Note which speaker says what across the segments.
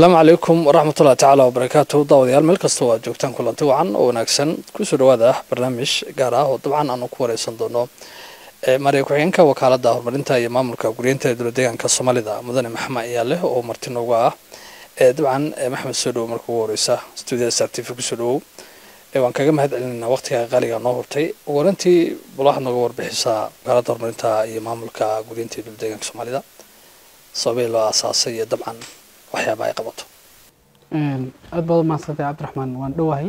Speaker 1: asalaamu calaykum waraxmatullahi tacaala wabarakaatu daawadayaal meel kasta oo aad joogtaan kulanti wacan oo wanaagsan kusoo dhawaada barnaamij gaar ah oo dabcan aanu ku wareysan doono maariya ku-xigeenka wakaalada horumarinta iyo maamulka guryeynta ee dowla deegaanka soomaalida mudane maxamed iyaale oo marti nooga ah dabcan maxamed soo dhowo marka ugu horeysa stuudiada sar t v kusoo dhawow waan kaga mahad celinayna waqtiga qaaliga noo hurtay ugu horantii bal waxaad nooga warbixisaa wakaalada horumarinta iyo maamulka guryeynta ee dowla deegaanka soomaalida sababay loo aasaasay iyo dabcan waxyaaba ay qabato
Speaker 2: aada baad umahadsantay cabdiraxmaan waan dhowahay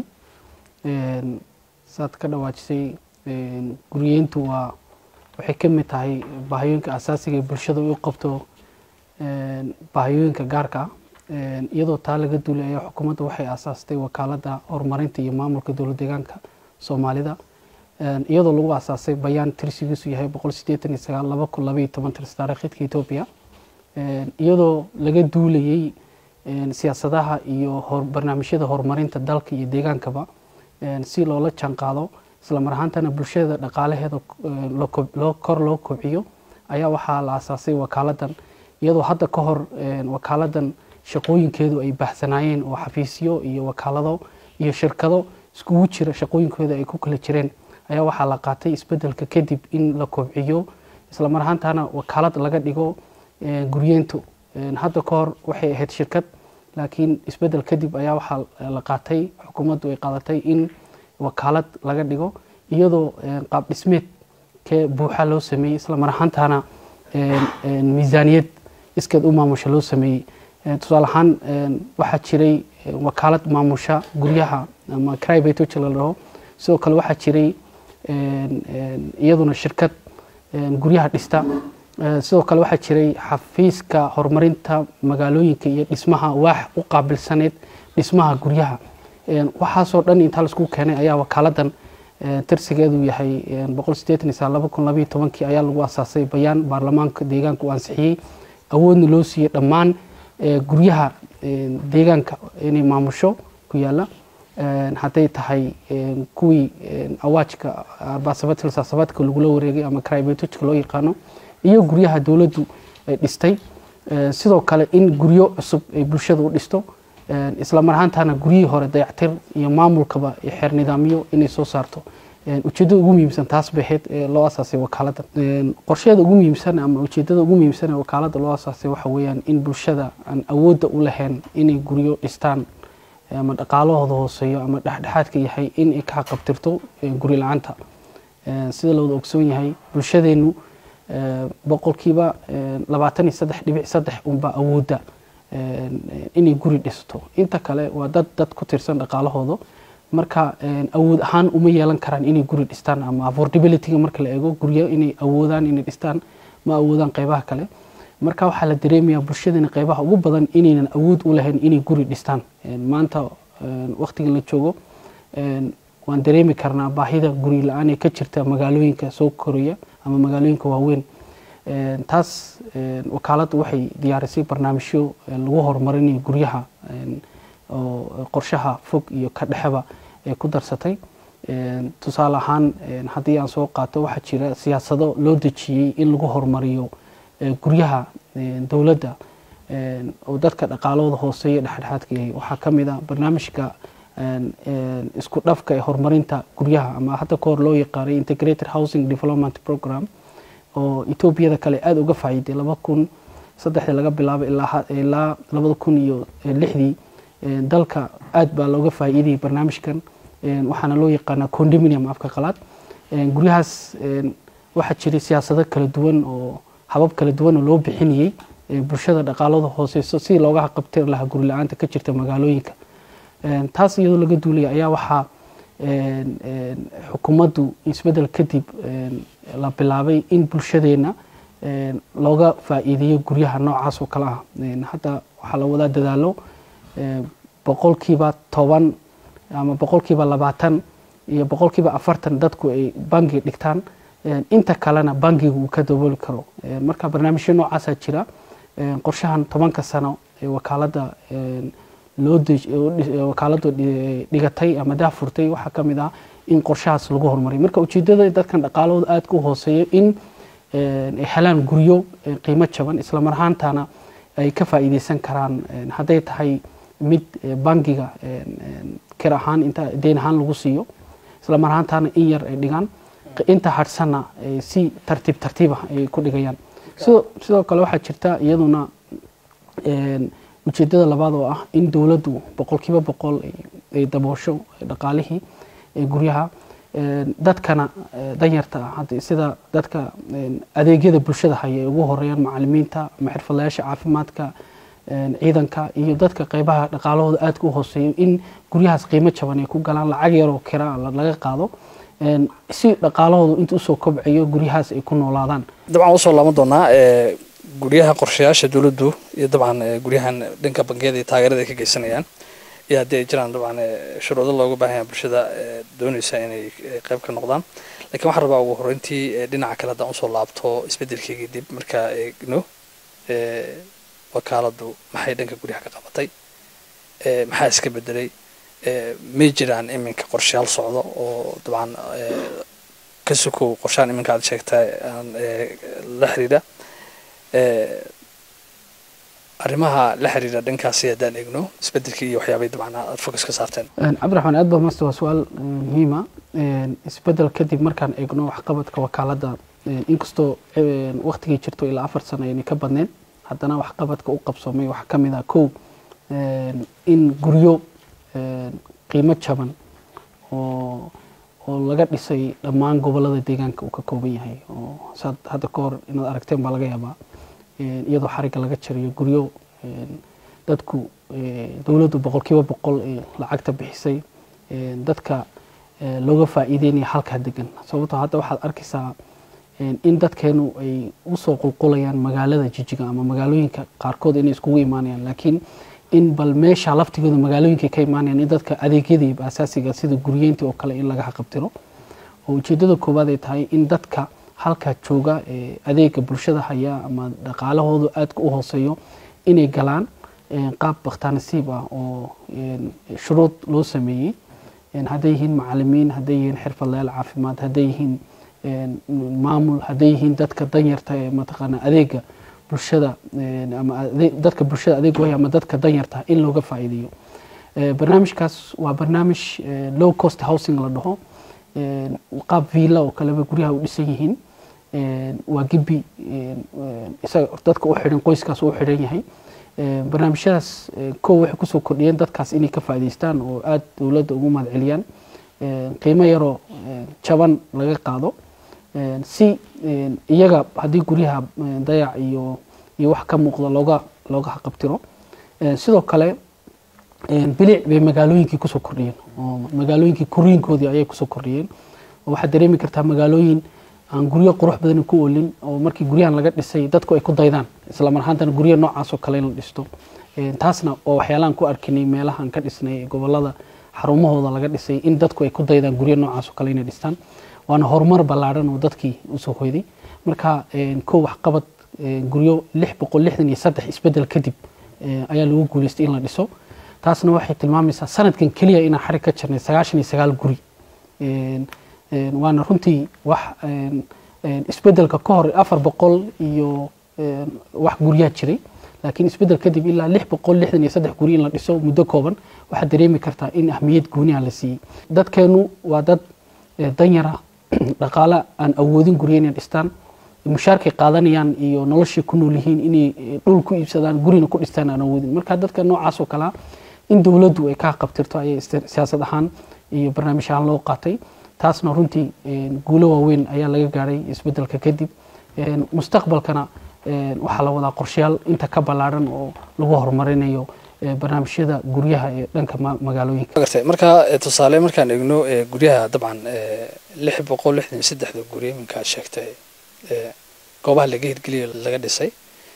Speaker 2: saad ka dhawaajisay guryeyntu waa waxay ka mid tahay baahiyooyinka asaasiga ee bulshada u qabto baahiyooyinka gaarka ah iyadoo taa laga duulay ayaa xukuumadda waxay aasaastay wakaalada horumarinta iyo maamulka dowla deegaanka soomaalida iyadoo lagu aasaasay bayaan tirsigiisu yahay boqol sideetan iyo sagaal laba kun labaiyo toban tirs taariikhidka etoobiya iyadoo laga duulayay siyaasadaha iyo barnaamijyada horumarinta dalka iyo deegaankaba si loola jaanqaado islamar ahaantana bulshada dhaqaalaheeda kor loo kobciyo ayaa waxaa la aasaasay wakaaladan iyadoo hadda ka hor wakaaladan shaqooyinkeedu ay baahsanaayeen oo xafiisyo iyo wakaalado iyo shirkado iskugu jira shaqooyinkooda ay ku kala jireen ayaa waxaa la qaatay isbedelka kadib in la kobciyo islamar ahaantana wakaalad laga dhigo guryeyntu hadda ka hor waxay ahayd shirkad laakiin isbedel kadib ayaa waxaa la qaatay xukuumaddu ay qaadatay in wakaalad laga dhigo iyadoo qaab dhismeed kee buuxa loo sameeyey islamar ahaantana miisaaniyad iskeed u maamusha loo sameeyey tusaale ahaan waxaa jiray wakaalad maamusha guryaha ama cribatoja la dhaho sidoo kale waxaa jiray iyaduna shirkad guryaha dhista sidoo kale waxaa jiray xafiiska horumarinta magaalooyinka iyo dhismaha waax u qaabilsaneyd dhismaha guryaha waxaasoo dhan intaa laisku keenay ayaa wakaaladan tirsigeedu yahay boqol sideetan iyo sagaal laba kun labaiyo tobankii ayaa lagu asaasay bayaan baarlamaanka deegaanka uu ansixiyey awoodna loo siiyey dhammaan guryaha deegaanka inay maamusho ku yaala hadday tahay kuwii awaajka arbaasabaadka lagula wareegay ama cribatoka loo yaqaano iyo guryaha dowladdu ay dhistay sidoo kale in guryo cusub ay bulshada u dhisto islamar ahaantana guryihii hore dayactir iyo maamulkaba xeer nidaamyo inay soo saarto ujeedada ugu muhiimsan taas bay ahayd ee loo asaasay wakaalada qorsheeda ugu muhiimsan ama ujeedada ugu muhiimsan ee wakaalada loo asaasay waxa weeyaan in bulshada aan awoodda u lahayn inay guryo dhistaan ama dhaqaalahooda hooseeyo ama dhexdhexaadka yahay in ay ka xaqabtirto guri la-aanta sida looda ogsoon yahay bulshadeenu boqolkiiba labaatan iyo saddex dhibic saddex unbaa awoodda inay guri dhisto inta kale waa dad dad ku tirsan dhaqaalahooda marka awood ahaan uma yeelan karaan inay guri dhistaan ama affordabilityga marka la eego guryo inay awoodaan inay dhistaan ma awoodaan qeybaha kale marka waxaa la dareemayaa bulshadana qeybaha ugu badan inaynan awood u lahayn inay guri dhistaan maanta waqtigan la joogo waan dareemi karnaa baahida guri la-aan ee ka jirta magaalooyinka soo koraya ama magaalooyinka waaweyn taas wakaaladdu waxay diyaarisay barnaamijyo lagu horumarinayo guryaha oo qorshaha fog iyo ka dhexeba ee ku darsatay tusaale ahaan haddii aan soo qaato waxaa jira siyaasado loo dejiyey in lagu horumariyo guryaha dowladda oo dadka dhaqaalahooda hooseeya dhexdhexaadka yahay waxaa ka mid ah barnaamijka isku dhafka ee horumarinta guryaha ama hadda ka hor loo yaqaanay integrated housing development program oo etoobiyada kale aada uga faa'iiday laba kun saddexdii laga bilaabo ilaa labada kun iyo lixdii dalka aad baa looga faa'iidayay barnaamijkan waxaana loo yaqaanaa condominium afka qalaad guryahaas waxaa jiray siyaasado kala duwan oo habab kala duwan oo loo bixinayey bulshada dhaqaalada hooseyso si looga haqabtiri lahaa guri la-aanta ka jirta magaalooyinka taas iyadoo laga duulaya ayaa waxaa xukuumaddu isbedel kadib la bilaabay in bulshadeena looga faa'iideeyo guryaha noocaas oo kale ah hadda waxaa la wadaa dadaalo boqolkiiba toban ama boqolkiiba labaatan iyo boqolkiiba afartan dadku ay bangi dhigtaan inta kalena bangiga uu ka dabooli karo marka barnaamijyo noocaasaa jira qorshahan tobanka sano ee wakaalada wakaaladu dhigatay ama daafurtay waxaa ka mid ah in qorshahaas lagu horumariyo marka ujeedada dadkan dhaqaalahooda aada ku hooseeyo in ay helaan guryo qiimo jaban islamar ahaantana ay ka faa'iideysan karaan hadday tahay mid bangiga kir ahaan inta deyn ahaan lagu siiyo isla mar ahaantaana in yar ay dhigaan inta hadhsanna si tartiib tartiib ah ay ku dhigayaan sidoo sidoo kale waxaa jirta iyaduna ujeedada labaad oo ah in dowladdu boqolkiiba boqol ay daboosho dhaqaalihii guryaha dadkana danyarta ah sida dadka adeegyada bulshada haya ay ugu horeeyaan macalimiinta ama xirfadlayaasha caafimaadka ciidanka iyo dadka qeybaha dhaqaalahooda aadka u hooseeyo in guryahaas qiimo jaban ay ku galaan lacag yaroo kira laga qaado si dhaqaalahoodu inta usoo kobcayo guryahaas ay ku noolaadaan
Speaker 1: dabcan usoo laaban doonaa guryaha qorshayaasha dowladdu iyo dabcan guryahan dhanka bangiyada iyo taageerada ay ka geysanayaan iyo haddii ay jiraan dabcan shuruudo looga baahan yahay bulshada doonaysa inay qayb ka noqdaan lakiin waxaan rabaa ugu horreyntii dhinaca kale haddaan usoo laabto isbeddelkeygii dib markaa eegno wakaaladdu maxay dhanka guryaha ka qabatay maxaa iska bedelay may jiraan iminka qorshayaal socdo oo dabcan ka sukow qorshahan iminka aad sheegtaa la xiriira arrimaha la xiriira dhankaasi haddaan eegno isbedelkii iyo waxyaabay dabcan aad focus ka saarteen
Speaker 2: cabdiraxmaan aad baa master waa su-aal muhiima isbedel kadib markaan eegno waxqabadka wakaaladda inkastoo waktigii jirto ilaa afar sano aynay ka badneen haddana waxqabadka u qabsoomay waxaa ka mid ah kow in guryo qiimo jaban oo oo laga dhisay dhammaan gobolada deegaanka uu ka kooban yahay oo saad hadda ka hor inaad aragteen baa laga yaabaa iyadoo xarigga laga jarayo guryo dadku dowladdu boqolkiiba boqol ee lacagta bixisay dadka looga faa'iideynaya halkaa degan sababtoo hadda waxaad arkaysaa in dadkeenu ay usoo qulqulayaan magaalada jijiga ama magaalooyinka qaarkood inay iskugu imaanayaan laakiin in bal meesha laftigooda magaalooyinka ka imaanayaan in dadka adeegyadii asaasiga sida guryeyntii oo kale in laga haqabtiro oo ujeedada koowaad ay tahay in dadka halkaa jooga ee adeega bulshada haya ama dhaqaalahoodu aadka u hooseeyo inay galaan qaab bakhtaanasiib ah oo shuruud loo sameeyey hadday yihiin macalimiin hadday yihiin xirfadlayaal caafimaad hadday yihiin maamul hadday yihiin dadka danyarta ee mataqaana adeega bulshada ama dadka bulshada adeeg waya ama dadka danyarta in looga faa'iideeyo barnaamijkaas waa barnaamij low cost housing la dhaho qaab villa oo kaleba guryaha u dhisan yihiin waa gibi isaga dadka u xidhan qoyskaas u xidhan yahay barnaamijyadaas kow waxay kusoo kordhiyeen dadkaas inay ka faa'iidaystaan oo aada dowladda ugu mahad celiyaan qiimo yaroo jaban laga qaado si iyaga haddii guryaha dayac iyo iyo wax ka muuqda looga looga haqabtiro sidoo kale bilic bay magaalooyinkii kusoo kordhiyeen oo magaalooyinkii koriinkoodii ayay kusoo kordhiyeen oo waxaad dareemi kartaa magaalooyin aan guryo qurux badan ku olin oo markii guryahan laga dhisay dadku ay ku daydaan isla mar ahaantana guryo noocaas oo kale in la dhisto taasna oo waxyaalahan ku arkinay meelahan ka dhisnay gobolada xarumahooda laga dhisay in dadku ay ku daydaan guryo noocaas oo kale inay dhistaan waana horumar ballaadhan oo dadkii usoo hoyday marka kow waxqabad guryo lix boqol lixdan iyo saddex isbedel kadib ayaa lagu guuleystay in la dhiso taasna waxay tilmaamaysaa sanadkan keliya inaan xarig ka jirnay sagaashan iyo sagaal guri waana runtii wax isbedelka ka hor afar boqol iyo wax guryaa jiray laakiin isbedel kadib ilaa lix boqol lixdan iyo saddex guri in la dhiso muddo kooban waxaad dareemi kartaa in ahmiyad gooniha la siiyey dadkeenu waa dad danyara dhaqaale aan awoodin gurya inay dhistaan mushaarkay qaadanayaan iyo noloshii ku nool yihiin inay dhul ku iibsadaan gurina ku dhistaan aan awoodin marka dadka noocaas oo kalea in dowladdu ay ka qabtirto ayay siyaasad ahaan iyo barnaamij ahaan loo qaatay taasna runtii guulo waaweyn ayaa laga gaadhay isbedelka kadib mustaqbalkana waxaa la wadaa qorshayaal inta ka ballaadhan oo lagu horumarinayo barnaamijyada guryaha ee dhanka magaalooyinka
Speaker 1: gartay marka tusaale markaan eegno guryaha dabcan lix boqol lixdan iyo saddexda guryo iminka aad sheegtay goobaha laga hirgeliyo laga dhisay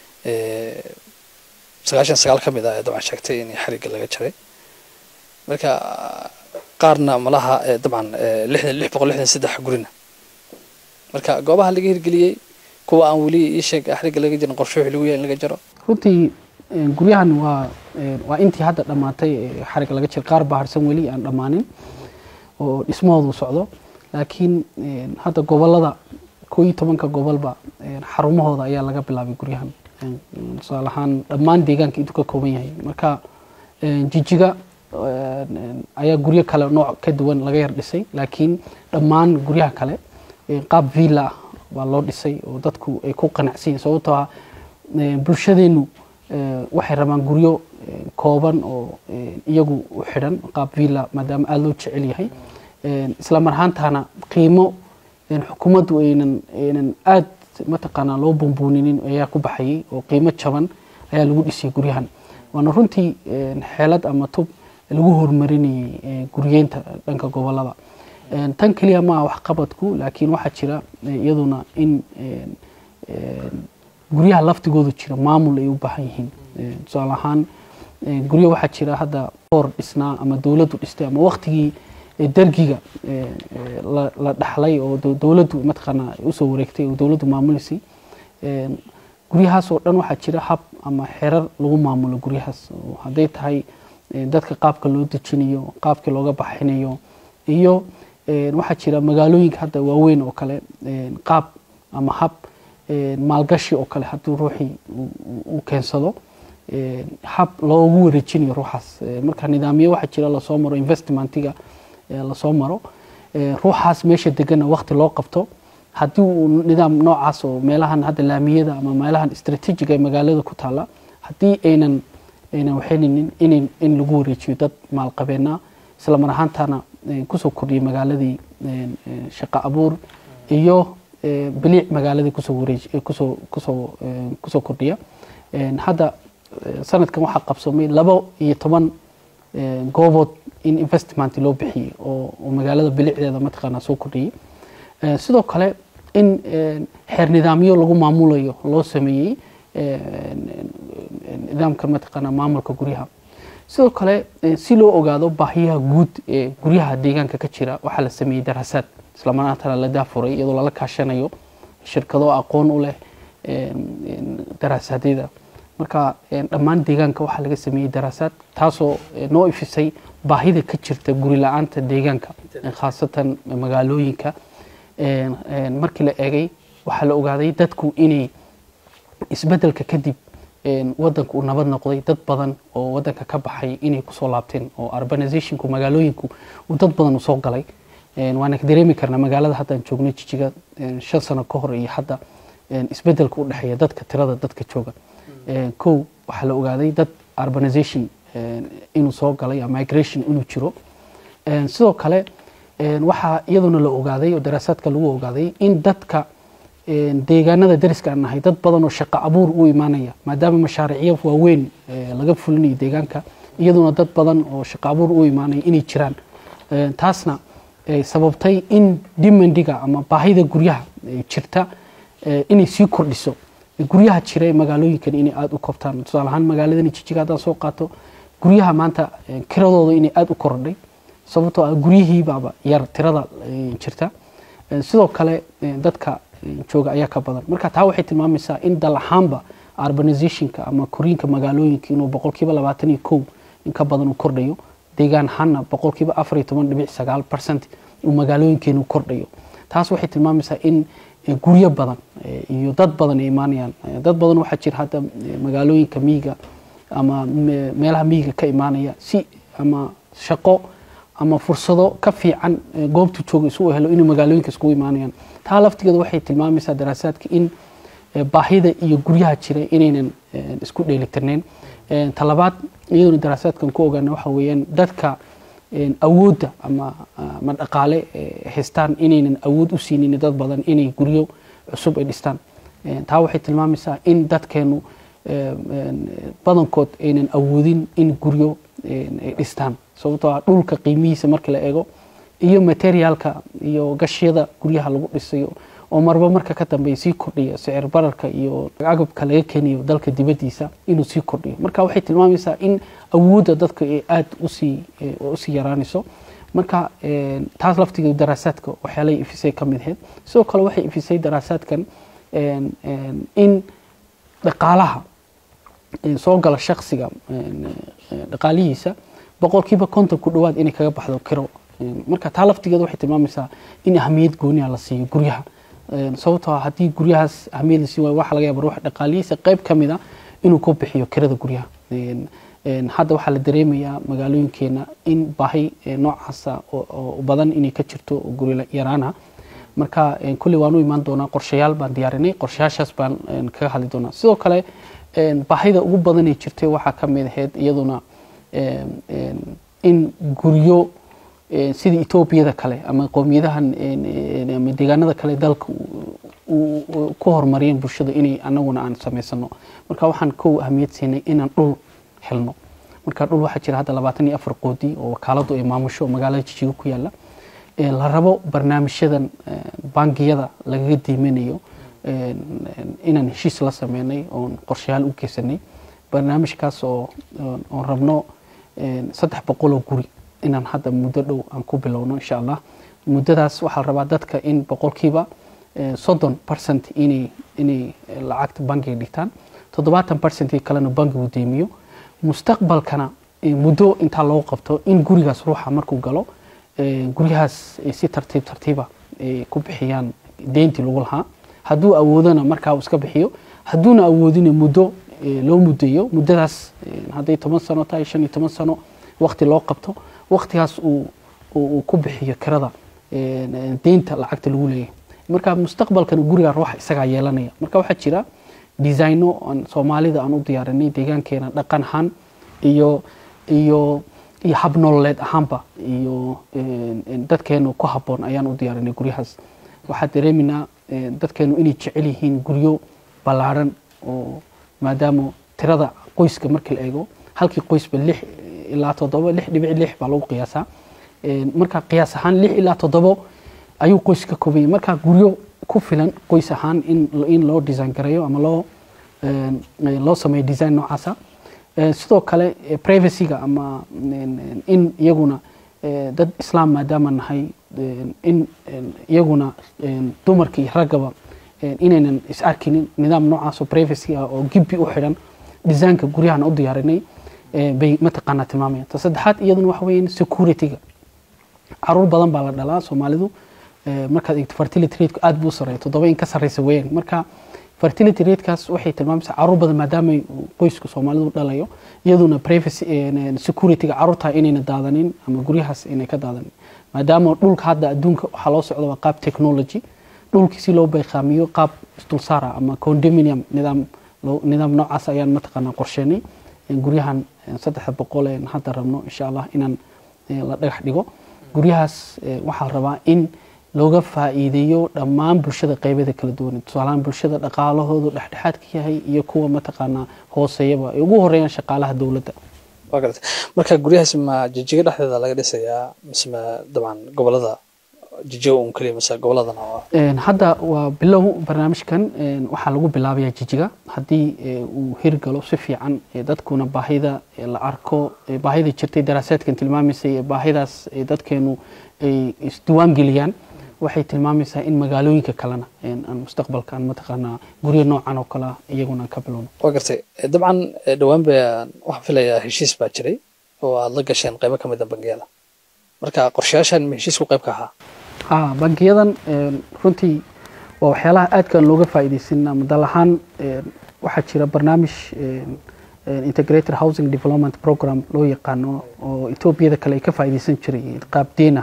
Speaker 1: sagaashan sagaal ka mid ah ee dabcan sheegtay in xarigga laga jaray marka qaarna malaha dabcan lixdan lix boqol lixdan saddex gurina marka goobaha laga hirgeliyey kuwa aan weli ii sheeg xarigga laga jirin qorshe wixii lagu yahay in laga jaro
Speaker 2: runtii guryahan waa waa intii hadda dhammaatay xarigga laga jira qaar baa harsan weli aan dhammaanin oo dhismahoodu socdo laakiin hadda gobolada koo iyo tobanka gobolba xarumahooda ayaa laga bilaabay guryahan tusaale ahaan dhammaan deegaanka intuu ka kooban yahay marka jijiga ayaa guryo kale nooc ka duwan laga yar dhisay laakiin dhammaan guryaha kale qaab villa ah baa loo dhisay oo dadku ay ku qanacsan yihin sababtoo ah bulshadeenu waxay rabaan guryo kooban oo iyagu u xidhan qaab villa maadaama aada loo jecel yahay isla mar ahaantaana qiimo xukuumaddu aynan aynan aada mataqaanaa loo bumbuuninin ayaa ku baxayay oo qiimo jaban ayaa lagu dhisay guryahan waana runtii xeelad ama tub lagu horumarinayay guryeynta dhanka gobolada tan keliya maaha waxqabadku laakiin waxaa jira iyaduna in guryaha laftigoodu jira maamul ay u baahan yihiin tusaale ahaan guryo waxaa jira hadda boor dhisnaa ama dowladdu dhistay ama waktigii dargiga la dhaxlay oo dowladdu mataqaanaa usoo wareegtay oo dowladdu maamulisay guryahaas oo dhan waxaa jira hab ama xerar lagu maamulo guryahaas hadday tahay dadka qaabka loo dejinayo qaabkii looga baxinayo iyo waxaa jira magaalooyinka hadda waaweyn oo kale qaab ama hab maalgashi oo kale haddii ruuxii uu keensado hab loogu wareejinayo ruuxaas marka nidaamyo waxaa jira lasoo maro investmentiga lasoo maro ruuxaas meesha degana wakti loo qabto haddii uu nidaam noocaas oo meelahan hadda laamiyada ama meelahan istraatiijiga ee magaalada ku taala haddii aynan aynan waxayninin in in lagu wareejiyo dad maalqabeena isla mar ahaantana kusoo kordhiya magaaladii shaqo abuur iyo biliic magaaladii kusoo wareej kusoo kusoo kusoo kordhiya hadda sanadkan waxaa qabsoomay laba iyo toban goobood in investment loo bixiyey oo magaalada bilicdeeda mataqaanaa soo kordhiyey sidoo kale in xeer nidaamyo lagu maamulayo loo sameeyey nidaamka mataqaanaa maamulka guryaha sidoo kale si loo ogaado baahiyaha guud ee guryaha deegaanka ka jira waxaa la sameeyey daraasaad islamanaantana la daafuray iyadoo lala kaashanayo shirkado aqoon u leh daraasadyada marka dhammaan deegaanka waxaa laga sameeyey daraasaad taasoo noo ifisay baahida ka jirta guri la-aanta deegaanka khaasatan magaalooyinka markii la eegay waxaa la ogaaday dadku inay isbedelka kadib wadanka uu nabad noqday dad badan oo wadanka ka baxay inay kusoo laabteen oo urbanizationku magaalooyinku uu dad badan u soo galay waana dareemi karnaa magaalada haddaan joogno jijiga shan sano ka hor iyo hadda isbedelka u dhexeeya dadka tirada dadka jooga kow waxaa la ogaaday dad urbanization inuu soo galay migration inuu jiro sidoo kale waxaa iyaduna la ogaaday oo daraasaadka lagu ogaaday in dadka deegaanada dariska aan nahay dad badan oo shaqo abuur u imaanaya maadaama mashaariicyo waaweyn laga fulinayo deegaanka iyaduna dad badan oo shaqo abuur u imaanaya inay jiraan taasna sababtay in dimandiga ama baahida guryaha jirta inay sii kordhiso guryaha jira ee magaalooyinkan inay aada u kobtaan tusaale ahaan magaaladani jijiga haddaan soo qaato guryaha maanta kiradooda inay aada u korodhay sababtoo ah guryihiibaaba yar tirada jirta sidoo kale dadka jooga ayaa ka badan marka taa waxay tilmaamaysaa in dal ahaanba urbanizationka ama koriinka magaalooyinka inuu boqolkiiba labaatan iyo kow in ka badan uu kordhayo deegaan ahaanna boqolkiiba afar iyo toban dhibic sagaal percent uu magaalooyinkeenu kordhayo taas waxay tilmaamaysaa in guryo badan iyo dad badan ay imaanayaan dad badan waxaa jira hadda magaalooyinka miyiga ama meelaha miyiga ka imaanaya si ama shaqo ama fursado ka fiican goobtu jooga isu helo inay magaalooyinka iskugu imaanayaan taa laftigeeda waxay tilmaamaysaa daraasaadka in baahida iyo guryaha jira inaynan isku dheelitirnayn talabaad iyaduna daraasaadkan ku ogaana waxa weeyaan dadka awoodda ama ama dhaqaale haystaan inaynan awood u siinin dad badan inay guryo cusub ay dhistaan taa waxay tilmaamaysaa in dadkeenu badankood aynan awoodin in guryo ay dhistaan sababtoo ah dhulka qiimihiisa marka la eego iyo materiaalka iyo gashyada guryaha lagu dhisayo oo marba marka ka dambeeya sii kordhiya sicir bararka iyo agabka laga keenayo dalka dibadiisa inuu sii kordhiyo marka waxay tilmaamaysaa in awoodda dadka ay aada usii usii yaraanayso marka taas laftigeedu daraasaadka waxyaalay ifisay ka mid ahayd sidoo kale waxay ifisay daraasaadkan in dhaqaalaha soo gala shaksiga dhaqaalihiisa boqolkiiba konton ku dhawaad inay kaga baxdo kiro marka taa laftigeeda waxay tilmaamaysaa in ahamiyad gooniha la siiyo guryaha sababtoo ah haddii guryahaas ahamiyad la sii waayo waxa laga yaaba ruux dhaqaalihiisa qayb ka mid a inuu ku bixiyo kirada guryaha hadda waxaa la dareemayaa magaalooyinkeena in baahi noocaasa oo badan inay ka jirto oo guri yaraana marka kulley waan u imaan doonaa qorshayaal baan diyaarinay qorshayaashaas baan kaga hadli doonaa sidoo kale baahida ugu badan ee jirtay waxaa ka mid ahayd iyaduna in guryo sidii etoobiyada kale ama qowmiyadahan ama deegaanada kale dalka ku horumariyeen bulshada inay anaguna aan samaysano marka waxaan kow ahmiyad siinay inaan dhul helno marka dhul waxaa jira hadda labaatan iyo afar qoodi oo wakaaladu ay maamusho magaalada jijiga ku yaala la rabo barnaamijyadan bangiyada lagaga diiminayo inaan heshiis la sameynay oon qorshayaal u geysanay barnaamijkaas oo oon rabno saddex boqoloo guri inaan hadda muddo dhow aan ku bilowno insha allah muddadaas waxaa la rabaa dadka in boqolkiiba soddon percent inay inay lacagta bangiga dhigtaan toddobaatan percentii kalena bangigu deemiyo mustaqbalkana muddo intaa loo qabto in gurigaas ruuxa markuu galo guryahaas si tartiib tartiiba ay ku bixiyaan deyntii lagu lahaa hadduu awoodona markaa uu iska bixiyo hadduuna awoodina muddo loo mudeeyo muddadaas hadday toban sano tahay shan iyo toban sano wakti loo qabto waktigaas uu ku bixiyo kirada deynta lacagta lagu leeyahay marka mustaqbalkana guriga ruuxa isagaa yeelanaya marka waxaa jira designo aan soomaalida aan u diyaarinay deegaankeena dhaqan ahaan iyo iyo iyo hab nololeed ahaanba iyo dadkeenu ku habboon ayaan u diyaarinay guryahaas waxaa dareeminaa dadkeenu inay jecel yihiin guryo ballaadhan oo maadaama tirada qoyska markii la eego halkii qoysba lix ilaa toddoba lix dhibic lix baa lagu qiyaasaa marka qiyaas ahaan lix ilaa toddobo ayuu qoys ka koobanyay marka guryo ku filan qoys ahaan in in loo design gareeyo ama loo loo sameeyo design noocaasa sidoo kale privacyga ama in iyaguna dad islaam maadaama nahay in iyaguna dumarka iyo raggaba inaynan is arkinin nidaam noocaas oo privacy ah oo gibbi u xidhan designka guryahan u diyaarinay bay mataqaanaa tilmaamayaan ta saddexaad iyaduna waxa weeyaan securityga caruur badan baa la dhalaa soomaalidu markaad eegto fertility rateka aad buu sareeya toddoba in ka sarreysa weeyaan marka fertility ratekaas waxay tilmaamaysaa caruur badan maadaama qoysku soomaalidu dhalayo iyaduna privacy securityga caruurtaa inayna daadanin ama guryahaas inay ka daadanin maadaama dhulka hadda adduunka waxaa loo socda waa qaab technology dhulkii si loo bayqaamiyo qaab isdulsaara ama condominium nidaam nidaam noocaas ayaan mataqaanaa qorsheenay guryahan saddexda boqol een hadda rabno insha allah inaan la dhagax dhigo guryahaas waxaa la rabaa in looga faa'iideeyo dhammaan bulshada qeybeeda kala duwan tusaalahaan bulshada dhaqaalahoodu dhexdhexaadka yahay iyo kuwa mataqaanaa hooseeyaba ay ugu horeeyaan shaqaalaha dowladda
Speaker 1: waa garata marka guryahaas ma jijiga dhexdeeda laga dhisayaa mise ma dabcan gobolada jijiga un keliya mise goboladana
Speaker 2: hadda waa bilow barnaamijkan waxaa lagu bilaabayaa jijiga haddii uu hirgalo si fiican dadkuna baahida la arko baahida jirtay daraasaadkan tilmaamaysay baahidaas dadkeenu ay isdiwaan geliyaan waxay tilmaamaysaa in magaalooyinka kalena aan mustaqbalka aan mataqaanaa guryo noocan oo kale iyaguna aan ka bilowno
Speaker 1: waa gartay dabcan dhowaan baan waxaan filayaa heshiis baa jiray oo aada la gasheen qaybo ka mid a bangiyada marka qorshayaashan ma heshiisku qayb ka ahaa
Speaker 2: ha bangiyadan runtii waa waxyaalaha aadkaan looga faa'iidaysan ama dal ahaan waxaa jira barnaamij integrated housing development program loo yaqaano oo etoobiyada kale ay ka faa'iidaysan jiray qaab deena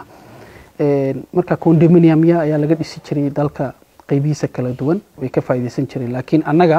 Speaker 2: marka condominiumya ayaa laga dhisi jiray dalka qeybihiisa kala duwan way ka faa'iidaysan jireen laakiin annaga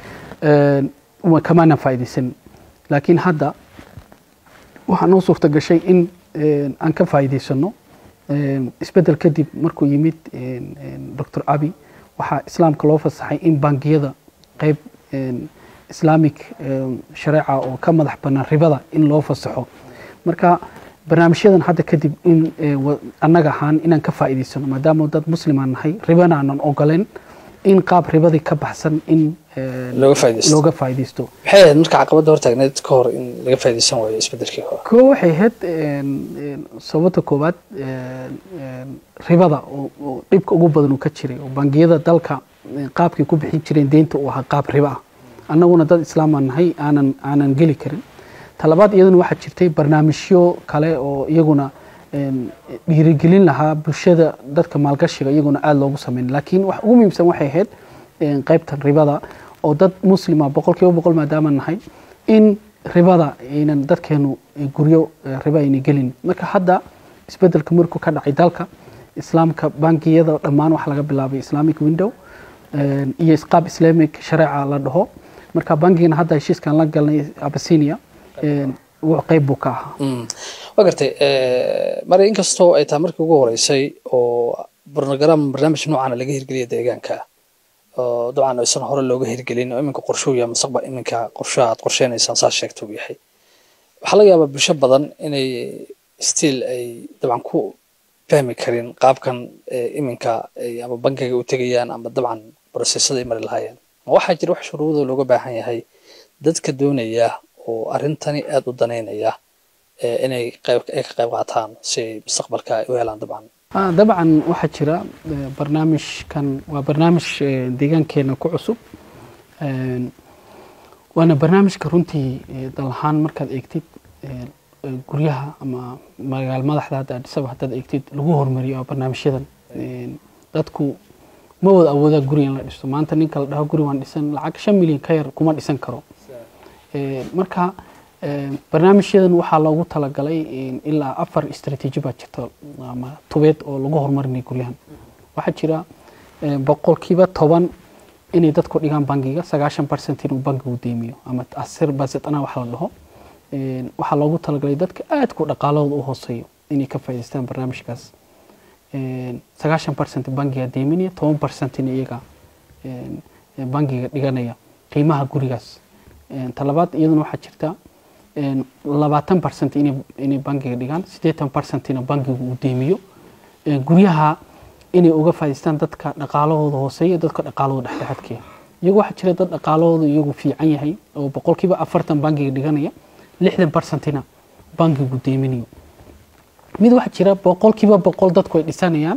Speaker 2: kamaanan faa'iidaysan laakiin hadda waxaa noo suurta gashay in aan ka faa'iidaysano isbedel kadib markuu yimid doctor abi waxaa islaamka loo fasaxay in bangiyada qeyb islamic shareeca oo ka madax banaan ribada in loo fasaxo marka barnaamijyadan hadda kadib in annaga ahaan inaan ka faa'iidaysano maadaama dad muslimaan nahay ribana aanan ogoleen in qaab ribadii ka baxsan in
Speaker 1: looga faa'iidaysto
Speaker 2: looga faa'iidaysto
Speaker 1: maxay ahayd marka caqabadda hortaagneed ka hor in laga faa'iidaysan waayo isbedelkii hore
Speaker 2: koo waxay ahayd sababta koowaad ribada oo dhibka ugu badan uu ka jiray oo bangiyada dalka qaabkay ku bixin jireen deynta uu ahaa qaab ribo ah annaguna dad islaamaan nahay aanan aanan geli karin talabaad iyaduna waxaa jirtay barnaamijyo kale oo iyaguna dhiirigelin lahaa bulshada dadka maalgashiga iyaguna aada loogu sameyn laakiin wax ugu muhiimsan waxay ahayd qaybtan ribada oo dad muslima boqol kiiba boqol maadaama nahay in ribada aynan dadkeenu guryo riba ayna gelin marka hadda isbedelka markuu ka dhacay dalka islaamka bangiyada dhammaan waxa laga bilaabay islamic window iyo qaab islamic shareeca la dhaho marka bangigana hadda heshiiskan la galnay abasinia qeyb buu ka ahaa
Speaker 1: waa gartay mari inkastoo ay tahay markii ugu horeysay oo program barnaamij noocaana laga hirgeliya deegaanka oo dabcan aysan hore looga hirgelin oo iminka qorshuu yahay mustaqbal iminka qorshaha aad qorsheynaysaan saa sheegta uu yahay waxaa laga yaabaa bulsho badan inay still ay dabcan ku fahmi karin qaabkan iminka ama bankiga u tegayaan ama dabcan brosesada ay mari lahaayeen ma waxaa jira wax shuruudoo looga baahan yahay dadka doonaya oo arrintani aada u danaynaya inay qayb ay ka qayb qaataan si ay mustaqbalka ay u helaan dabcan
Speaker 2: dabcan waxaa jira barnaamijkan waa barnaamij deegaankeena ku cusub waana barnaamijka runtii dal ahaan markaad eegtid guryaha ama magaalo madaxda hadda adhisaba haddaad eegtid lagu hormariyo waa barnaamijyadan dadku ma wada awoodaa guri in la dhisto maanta ninka la dhaho guri waan dhisan lacag shan milyan ka yar kuma dhisan karo marka barnaamijyadan waxaa loogu talagalay ilaa afar istraatiiji baa jirta ama tubeed oo lagu horumarinay guryahan waxaa jira boqolkiiba toban inay dadku dhigaan bangiga sagaashan percent inuu bangigu deymiyo ama asir basetana wax la dhaho waxaa loogu talagalay dadka aadku dhaqaalahooda u hooseeyo inay ka faa'idaystaan barnaamijkaas sagaashan percent bangiga deyminaya toban percentina iyaga bangiga dhiganaya qiimaha gurigaas talabaad iyaduna waxaa jirta labaatan percent inay bangiga dhigaan siddeetan percentina bangigu uu deymiyo guryaha inay uga faa'idaystaan dadka dhaqaalahooda hooseeya dadka dhaqaalahooda dhexdhexaadkeya iyagu waxaa jira dad dhaqaalahooda iyagu fiican yahay oo boqolkiiba afartan bangiga dhiganaya lixdan percentina bangigu deyminayo mid waxaa jira boqolkiiba boqol dadku ay dhisanayaan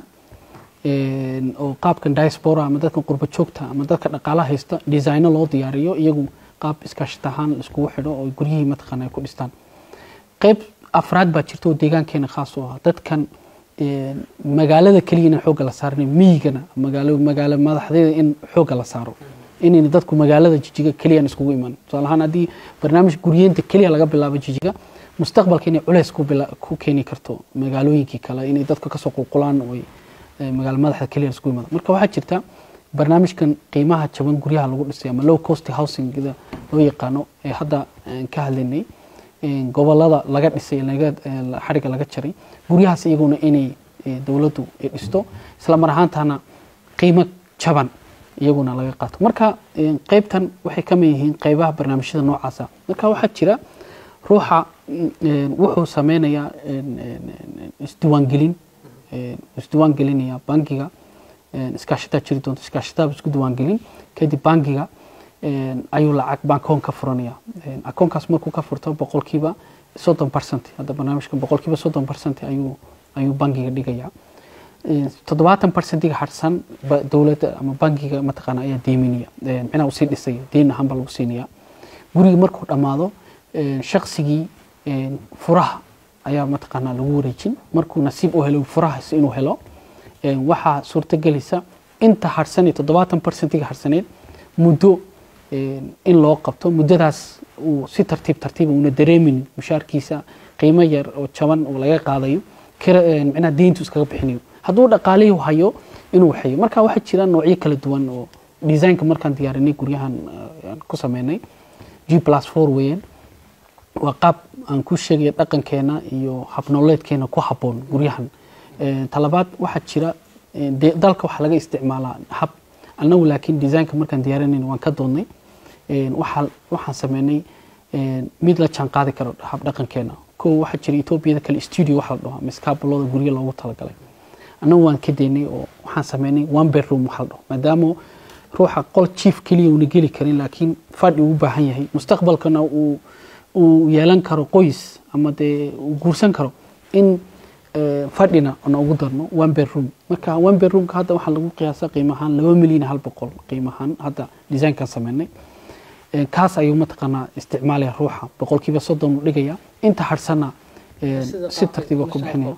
Speaker 2: oo qaabkan diaspora ama dadka qurba joogta ama dadka dhaqaalaha haysta designo loo diyaariyo iyagu qaab iskaashita ahaan iskugu xidho oo guryihii mataqaana ay ku dhistaan qayb afraad baa jirta oo deegaankeena khaas u ah dadkan magaalada keliya in xoogga la saarin miyigana magaalo magaalo madaxdeeda in xoogga la saaro inayna dadku magaalada jijiga keliyan iskugu iman tusaale ahaan haddii barnaamij guryeenta keliya laga bilaabo jijiga mustaqbalka inay culeys ku keeni karto magaalooyinkii kale inay dadka kasoo qulqulaan oo magaalo madaxda keliya iskugu imaado marka waxaa jirta barnaamijkan qiimaha jaban guryaha lagu dhisay ama low cost housingda loo yaqaano ee hadda ka hadlaynay gobolada laga dhisay xariga laga jaray guryahaas iyaguna inay dowladdu ay dhisto isla mar ahaantana qiimo jaban iyaguna laga qaato marka qeybtan waxay ka mid yihiin qeybaha barnaamijyada noocaasa marka waxaa jira ruuxa wuxuu sameynayaa isdiwaangelin isdiwaan gelinaya bangiga iskaashataa jiri doonto iskaashataaba isku diiwaangelin kadib bangiga ayuu lacag bankoon ka furanaya akoonkaas markuu ka furto boqolkiiba soddon percent hadda barnaamijkan boqolkiiba soddon percent ayuu ayuu bangiga dhigaya toddobaatan percentiga harsan dowladda ama bangiga mataqaana ayaa deyminaya micnaha usii dhisaya deyn ahaan baa lagu siinaya guriga markuu dhammaado shaqsigii furaha ayaa mataqaanaa lagu wareejin markuu nasiib u helo furahaas inuu helo waxaa suurtagelaysa inta harsan toddobaatan percentiga harsaneed muddo in loo qabto muddadaas uu si tartiib tartiiba una dareemin mushaarkiisa qiimo yar oo jaban oo laga qaadayo micnaha deyntu iskaga bixinayo hadduu dhaqaalihii hayo inuu waxeeyo marka waxaa jira noocyo kala duwan oo designka markaan diyaarinay guryahan ku sameynay g plus four weeyaan waa qaab aan ku sheegaya dhaqankeena iyo habnooleedkeena ku habboon guryahan talabaad waxaa jira dalka waxaa laga isticmaalaa hab annagu laakiin designka markaan diyaarinayna waan ka doodnay waxaan sameynay mid la jaan qaadi karo hab dhaqankeena kow waxaa jira etoobiyada kale studio waxa la dhaho miskaabalooda guryo loogu talagalay annagu waan ka daynay oo waxaan sameynay one bedroom waxa la dhaho maadaama ruuxa qol chief keliya una geli karin laakiin fadhi uu baahan yahay mustaqbalkana uu uu yeelan karo qoys ama dee uu guursan karo in fadhina na ugu darno one bedroom marka one bedroomka hadda waxaa lagu qiyaasa qiimahaan laba milyan hal boqol qiimahaan hadda designkan sameynay kaas ayuu mataqaanaa isticmaalaya ruuxa boqolkiiba soddon u dhigaya inta harhsana si tartiiba ku bixinaya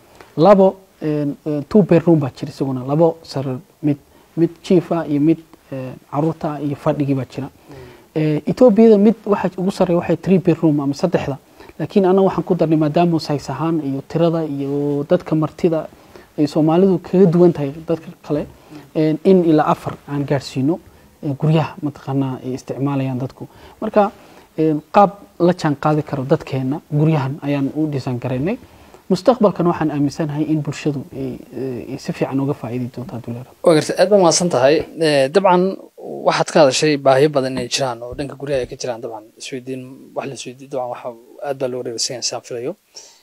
Speaker 2: labo two bedroom baa jira isaguna labo sarar mid mid chief ah iyo mid caruurta iyo fadhigii baa jira etoobiyada mid waxa ugu sarreeya waxay three bedroom ama saddexda laakiin annaga waxaan ku darnay maadaama says ahaan iyo tirada iyo dadka martida ay soomaalidu kaga duwan tahay dadka kale in ilaa afar aan gaadhsiino guryaha mataqaanaa ay isticmaalayaan dadku marka qaab la jaan qaadi karo dadkeena guryahan ayaan u dhisan garaynay mustaqbalkan waxaan aaminsanahay in bulshadu ay si fiican uga faa'iidi doonto hadduu leeyahay
Speaker 1: waa garta aad baa mahadsan tahay dabcan waxaad ka hadashay baahiyo badan inay jiraan oo dhanka guryaha ay ka jiraan dabcan isweydiin wax la isweydiin dabcan waxa aad baa loo reebaysan yahay saan filayo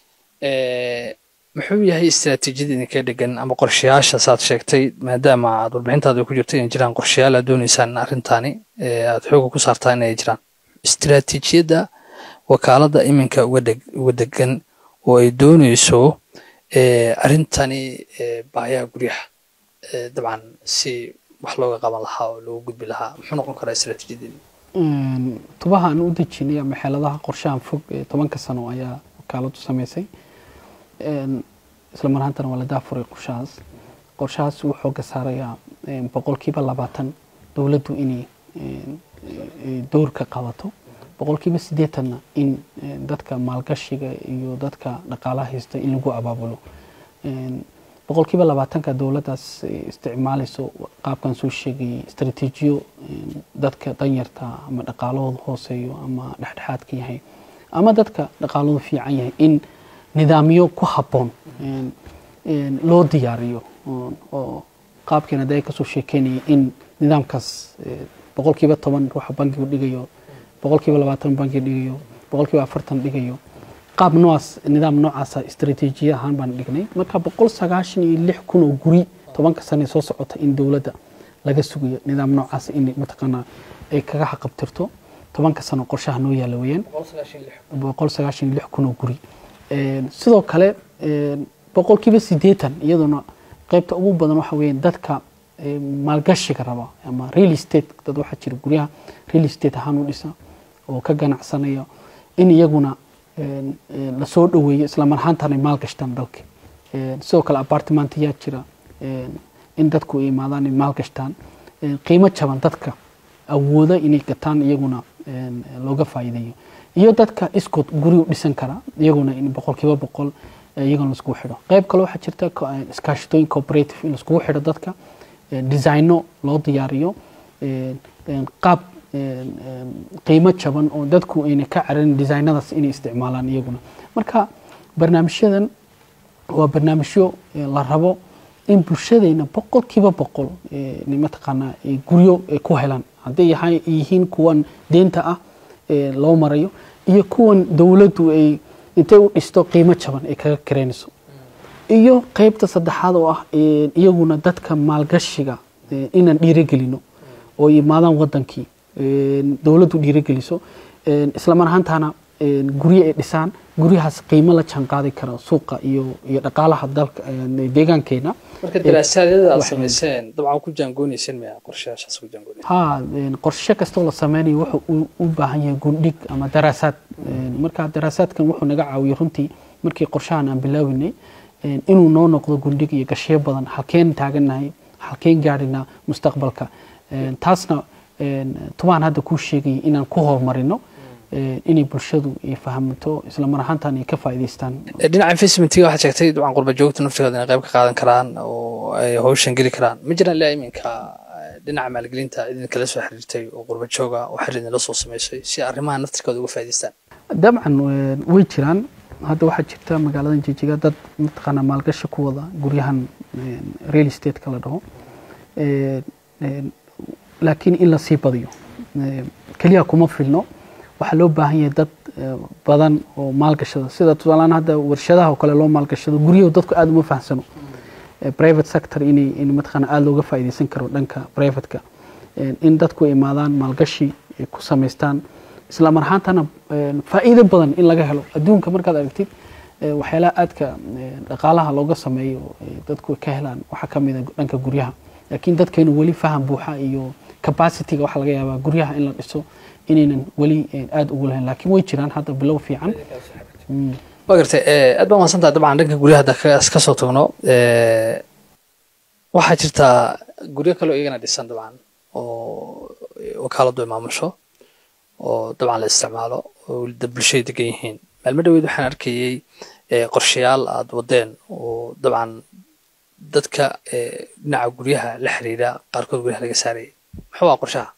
Speaker 1: muxuu yahay istiraatiijiyada idinka dhegan ama qorshayaasha saad sheegtay maadaama aad warbixintaada ku jirto inay jiraan qorshayaal aad dooneysaan arrintaani aad xooga ku saartaa inay jiraan istiraatiijiyadda wakaaladda iminka uga degan oo ay dooneyso arrintani baahiyaha guryaha dabcan si wax looga qaban lahaa oo loogu gudbi lahaa muxuu noqon karaa istiraatiijiyadeedi
Speaker 2: tubaha aan u dejinay ama xeeladaha qorshahan fog ee tobanka sano ayaa wakaaladu sameysay isla mar ahaantana waa la daafuray qorshahaas qorshahaas wuu xooga saarayaa boqolkiiba labaatan dowladdu inay dowr ka qabato boqolkiiba siddeetanna in dadka maalgashiga iyo dadka dhaqaalaha haysta in lagu abaabulo boqolkiiba labaatanka dowladdaas isticmaalayso qaabkan soo sheegayay istaraatiijiyo dadka danyarta ama dhaqaalahooda hooseeyo ama dhexdhexaadka yahay ama dadka dhaqaaladu fiican yahay in nidaamyo ku habboon loo diyaariyo oo qaabkeena dee kasoo sheekeynaya in nidaamkaas boqolkiiba toban ruuxa bankigu dhigayo boqolkiiba labaatan banki dhigayo boqolkiiba afartan dhigayo qaab noocaas nidaam noocaasa istaraatiijiya ahaan baan dhignay marka boqol sagaashan iyo lix kun oo guri tobanka sane soo socota in dowladda laga sugayo nidaam noocaas in mataqaanaa ay kaga xaqabtirto tobanka sano qorshaha noo yaala weeyaan boqol sagaashan iyo lix kun oo guri sidoo kale boqolkiiba siddeetan iyaduna qaybta ugu badan waxa weeyaan dadka maalgashiga raba ama real estate dad waxaa jira guryaha real estate ahaan u dhisa oo ka ganacsanaya in iyaguna lasoo dhoweeyo isla mar ahaantan ay maalgashtaan dalka sidoo kale apartment yaa jira in dadku ay imaadaan ay maalgashtaan qiimo jaban dadka awooda inay gataan iyaguna looga faa'iideeyo iyo dadka iskood guri u dhisan kara iyaguna in boqolkiiba boqol iyaguna laiskugu xidho qayb kale waxaa jirta iskaashatooyin cooperative in laiskugu xidho dadka designo loo diyaariyo qaab qiimo jaban oo dadku ayna ka cararin designadaas inay isticmaalaan iyaguna marka barnaamijyadan waa barnaamijyo la rabo in bulshadeyna boqolkiiba boqol mataqaanaa guryo ku helaan hadday yihiin kuwan deenta ah loo marayo iyo kuwan dowladdu ay intay u dhisto qiimo jaban ay kaga kareynayso iyo qeybta saddexaad oo ah iyaguna dadka maalgashiga inaan dhiirogelino oo imaadaan wadankii dowladdu dhiirogeliso isla mar ahaantaana guryo ay dhisaan guryahaas qiimo la jaan qaadi kara suuqa iyo iyo dhaqaalaha dalka deegaankeena
Speaker 1: marka daraasaadada aad samayseen dabcan ku jaangooneyseen maya qorshayaashaas ku jaangooneysen
Speaker 2: ha qorshe kastoo la sameynayo wuxuu u baahan yahay gundhig ama daraasaad marka daraasaadkan wuxuu naga caawiyey runtii markii qorshahan aan bilaawinay inuu noo noqdo gundhig iyo gashiyo badan halkeen taagannahay halkeen gaadhinaa mustaqbalka taasna tubaan hadda kuu sheegayay inaan ku horumarino inay bulshadu ay fahamto isla mar ahaantan ay ka faa'iidaystaan
Speaker 1: dhinaca investmentiga waxaad sheegtay dabcan qurba joogta naftigooda inay qayb ka qaadan karaan oo ay hawshan geli karaan ma jiraan ilaa iminka dhinaca maalgelinta idinkala soo xiriirtay oo qurba jooga oo xiriir idinla soo samaysay si arrimaha naftirkooda uga faa'iidaystaan
Speaker 2: dabcan way jiraan hadda waxaa jirta magaaladan jijiga dad mataqaanaa maalgashi ku wada guryahan real estate-ka la dhaho laakiin in la sii badiyo keliya kuma filno waxaa loo baahan yahay dad badan oo maalgashada sida tusaalaan hadda warshadaha oo kale loo maalgashado guryahu dadku aada uma fahamsano private sector inay in mataqaana aada looga faa'iidaysan karo dhanka privateka in dadku imaadaan maalgashi ay ku samaystaan isla mar ahaantana faa'iido badan in laga helo adduunka markaad aragtid waxyaalaha aadka dhaqaalaha looga sameeyo dadku ka helaan waxaa ka mid a dhanka guryaha laakiin dadkeenu weli faham buuxa iyo capacityga waxaa laga yaabaa guryaha in la dhiso inaynan weli aada ugu lahayn laakiin way jiraan hadda bilow fiican
Speaker 1: waa gartay aad baa mahadsantahay dabcan dhanka guryaha hadda ka soo tagno waxaa jirtaa guryo kaloo iyagana dhisan dabcan oo wakaaladu ay maamusho oo dabcan la isticmaalo oo bulshada degan yihiin maalmo dhaweyd waxaan arkayey qorshayaal aada wadeen oo dabcan dadka dhinaca guryaha la xiriira qaarkood guryaha laga saarayay muxuu ah qorshaha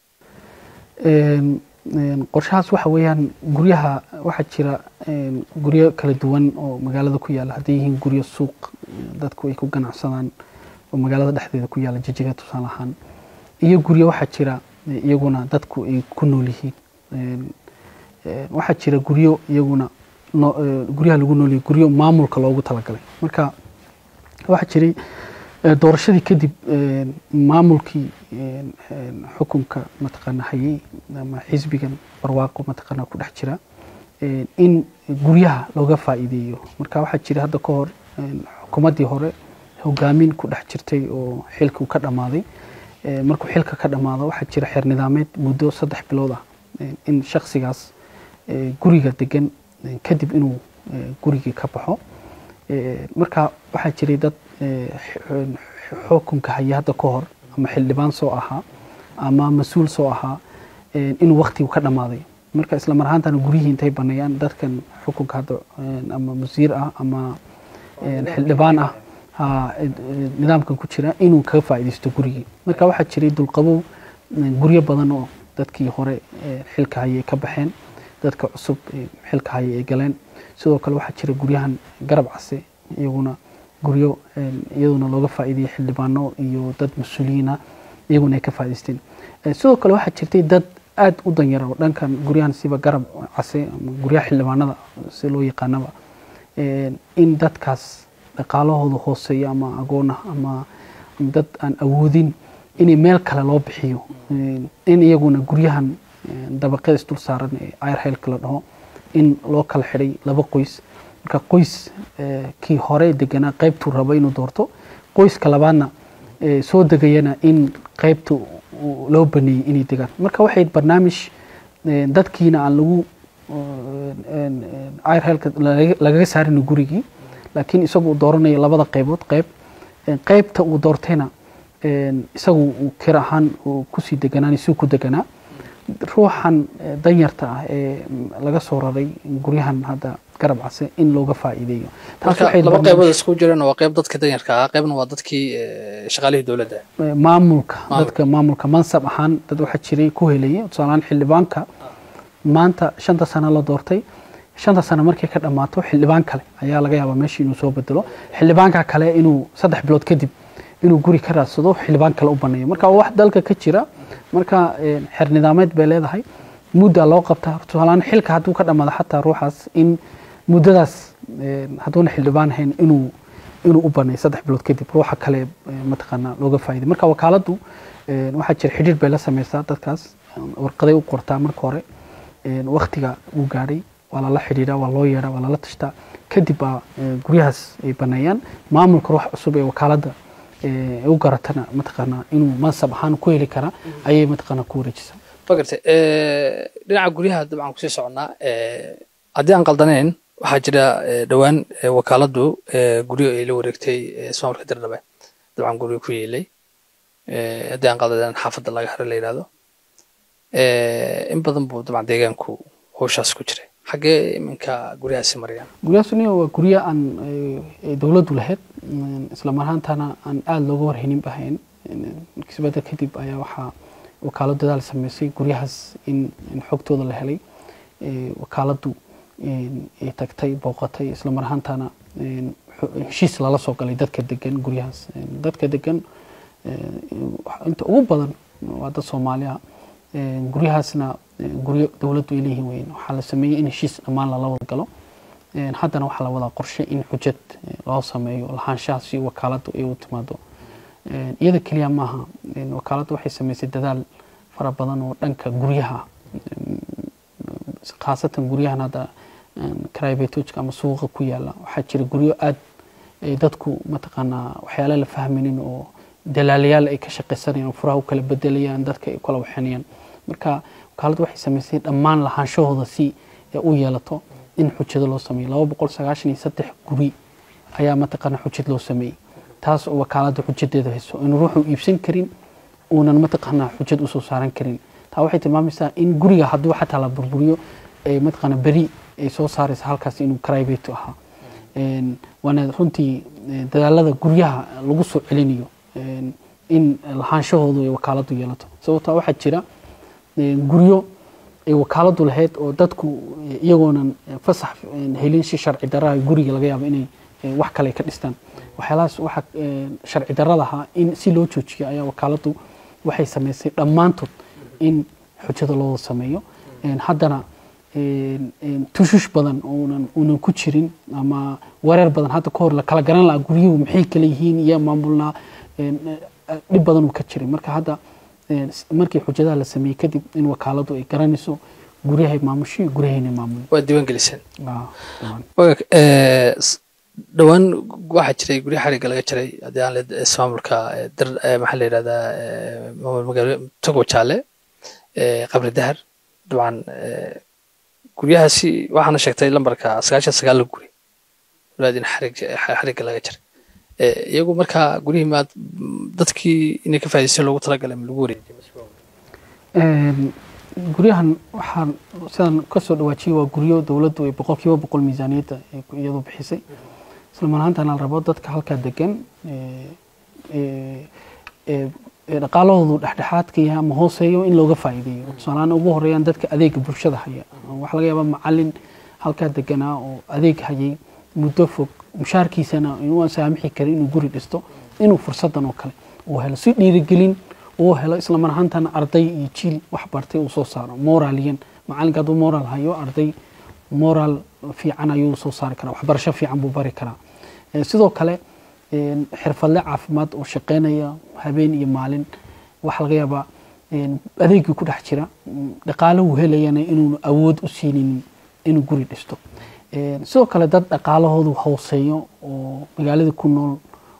Speaker 2: qorshahaas waxa weeyaan guryaha waxaa jira guryo kala duwan oo magaalada ku yaala hadday yihiin guryo suuq dadku ay ku ganacsadaan oo magaalada dhexdeeda ku yaala jijiga tusaale ahaan iyo guryo waxaa jira iyaguna dadku ay ku nool yihiin waxaa jira guryo iyaguna guryaha lagu noolyahay guryo maamulka loogu talagalay marka waxaa jiray doorashadii kadib maamulkii xukunka mataqaana hayay ama xisbigan barwaaqo mataqaana ku dhex jira in guryaha looga faa'iideeyo marka waxaa jira hadda ka hor xukuumaddii hore hogaamin ku dhex jirtay oo xilkii ka dhammaaday markuu xilka ka dhammaado waxaa jira xeer nidaameed muddo saddex bilood ah in shaksigaas guriga degan kadib inuu gurigii ka baxo marka waxaa jiray dad xukunka haya hadda ka hor ama xildhibaan soo ahaa ama mas-uul soo ahaa inuu waktigu ka dhammaaday marka isla mar ahaantana guryihii intay baneeyaan dadkan xukunka hadda ama wasiir ah ama xildhibaan ah nidaamkan ku jira inuu kaga faa'iidaysto gurigii marka waxaa jiray dulqabow guryo badan oo dadkii hore xilka hayay ka baxeen dadka cusub xilka hayay ay galeen sidoo kale waxaa jira guryahan garab case iyaguna guryo iyaduna looga faa'iidayay xildhibaano iyo dad mas-uuliyiina iyaguna ay ka faa'idaysteen sidoo kale waxaa jirtay dad aad u danyara oo dhankan guryahan siba garab case ama guryaha xildhibaanada si loo yaqaanaba in dadkaas dhaqaalahooda hooseeya ama agoon ah ama dad aan awoodin inay meel kale loo bixiyo in iyaguna guryahan dabaqyada isdul saaran ee airhelka la dhaho in loo kala xidhay laba qoys marka qoys kii hore deganaa qaybtuu raba inuu doorto qoyska labaadna soo degayana in qaybta loo baneeyey inay degaan marka waxay barnaamij dadkiina aan lagu airhelka lagaga saarin gurigii laakiin isagu uu dooranayo labada qaybood qayb qaybta uu doortayna isagu uu kir ahaan kusii deganaan suu ku deganaa ruuxan danyarta ah ee laga soo raray guryahan hadda garab case in looga faa'iideeyo
Speaker 1: laba qaybood isku jireen waa qayb dadka danyarka ah qaybna waa dadkii shaqaalihii dowladda
Speaker 2: maamulka dadka maamulka mansab ahaan dad waxaa jiray ku helayay tusaalehaan xildhibaanka maanta shanta sano la doortay shanta sano markay ka dhammaato xildhibaan kale ayaa laga yaabaa meesha inuu soo bedelo xildhibaanka kale inuu saddex bilood kadib inuu guri ka raadsado xildhibaan kale u baneeyo marka waa wax dalka ka jira marka xeer nidaameed bay leedahay mudda loo qabtaa tusaalehaan xilka hadduu ka dhammaado xataa ruuxaas in muddadaas hadduuna xildhibaan hayn inuu inuu u baneeyo saddex bilood kadib ruuxa kale mataqaanaa looga faa'iday marka wakaaladdu waxaa jira xidhiir bay la sameysaa dadkaas warqaday u qortaa marka hore waktiga uu gaadhay waa lala xidhiidhaa waa loo yeedhaa waa lala tashtaa kadib baa guryahaas ay baneeyaan maamulka ruux cusub ee wakaaladda u garatana mataqaanaa inuu mansab ahaan ku heli kara ayay mataqaanaa ku wareejisaa
Speaker 1: magartay dhinaca guryaha dabcan kusii soconnaa haddii aan qaldanayn waxaa jira dhowaan wakaaladdu guryo ay la wareegtay ismaamulka dirdhabe dabcan guryo ku yeelay haddii aan qaldanayn xaafadda laga hare la yidhahdo in badan buu dabcan deegaanku howshaas ku jiray xaggee iminka guryahaasi marayaan
Speaker 2: guryahaasni waa guryo aan dowladdu lahayd isla marhaantana aan aada looga warhaynin bahayn kisbada kadib ayaa waxaa wakaalad dadaal sameysay guryahaas in xogtooda la helay wakaaladdu ay tagtay booqatay isla marhaantana heshiis lala soo galay dadka degan guryahaas dadka degan inta ugu badan waa dad soomaaliya guryahaasna guryo dowladdu ay leeyihiin weyn waxaa la sameeyey in heshiis dhammaan lala wada galo haddana waxaa la wadaa qorshe in xujad loo sameeyo lahaanshaha si wakaaladdu ay u timaado iyada keliya maaha wakaaladdu waxay sameysay dadaal fara badan oo dhanka guryaha khaasatan guryahan hadda cribetogka ama suuqa ku yaala waxaa jira guryo aad ay dadku mataqaanaa waxyaala la fahmaynin oo dalaalayaal ay ka shaqaysanayaan oo furaha u kala bedelayaan dadka ay kala waxanayaan marka wakaaladdu waxay samaysay dhammaan lahaanshahooda si u yeelato in xujado loo sameeyo laba boqol sagaashan iyo saddex guri ayaa mataqaanaa xujad loo sameeyey taas oo wakaaladda xujadeeda hayso in ruuxu iibsan karin uunan mataqaanaa xujad usoo saaran karin taa waxay tilmaamaysaa in guriga hadduu xataa la burburiyo ay mataqaana beri ay soo saaraysa halkaas inuu private ahaa Een, waana runtii eh, dadaalada guryaha lagu soo celinayo een, in lahaanshahoodu ay wakaaladu yeelato sababtaa waxaa jira eh, guryo ay wakaaladu lahayd oo dadku eh, iyagoonan eh, fasax eh, helin si sharci darraha guriga laga yaabo inay eh, wax kale ka dhistaan waxyaalahaas waxa eh, sharci darrada ahaa in si loo joojiyo ayaa wakaaladu waxay samaysay dhammaantood in xujada loo sameeyo Een, haddana een, een, tushush badan uunan uunan ku jirin ama wareer badan hadda kahor la kala garan lahaa guryuhu maxay kala yihiin iyo maamulnaa een, eh, dhib badan uu ka jiray marka hadda een, s- markii xujadaha la sameeyey kadib in wakaaladu ay garanayso guryahay maamusho iyo guryahayna maamul
Speaker 1: waa diiwaan geliseen
Speaker 2: Ah, dhamaan.
Speaker 1: Wagaag, eh, s- dhowaan waxaa jiray guryo xariga laga jiray haddii aan leed ismaamulka eh, dar eh, maxaa la yidhahdaa eh, maamul magaalo togo jaale eh, qabri dahar dabcan eh, guryahaasi waxaana sheegtay lambarka sagaashan sagaal guri walaadin xarig xarigga laga jiray Eh, iyagu markaa guryihii maad dadkii inay ka faa'iidaysteen loogu talagalay ma lagu wareejiyay
Speaker 2: Een, guryahan waxaan sidaan kasoo dhawaajiyay waa guryo dowladdu ay boqol kiiba boqol miisaaniyadda ay ku- iyadu bixisay isla mar ahaantana la rabo dadka halkaa degan ee, ee, ee, ee dhaqaalahoodu dhexdhexaadka yahay ama hooseeyo in looga faa'iideeyo tusaalahaan ugu horeeyaan dadka adeega bulshada haya waxaa laga yaabaa macalin halkaa deganaa oo adeeg hayay muddo fog mushaarkiisana inuu aan saamixi karin inuu guri dhisto inuu fursadan oo kale uu helo si dhiirigelin uu helo isla mar ahaantana arday iyo jiil wax bartay uu soo saaro moraliyan macalinka hadduu moral hayo arday moral fiican ayuu soo saari karaa waxbarasho fiican buu bari karaa Eh, sidoo kale een, xirfadle caafimaad oo shaqeynaya habeen iyo maalin waxaa laga yaabaa een, adeegii ku dhex jira mm, dhaqaale uu helayana inuunu awood u siinin inuu guri dhisto Een, sidoo kale dad dhaqaalahoodu hooseeyo oo magaalada ku nool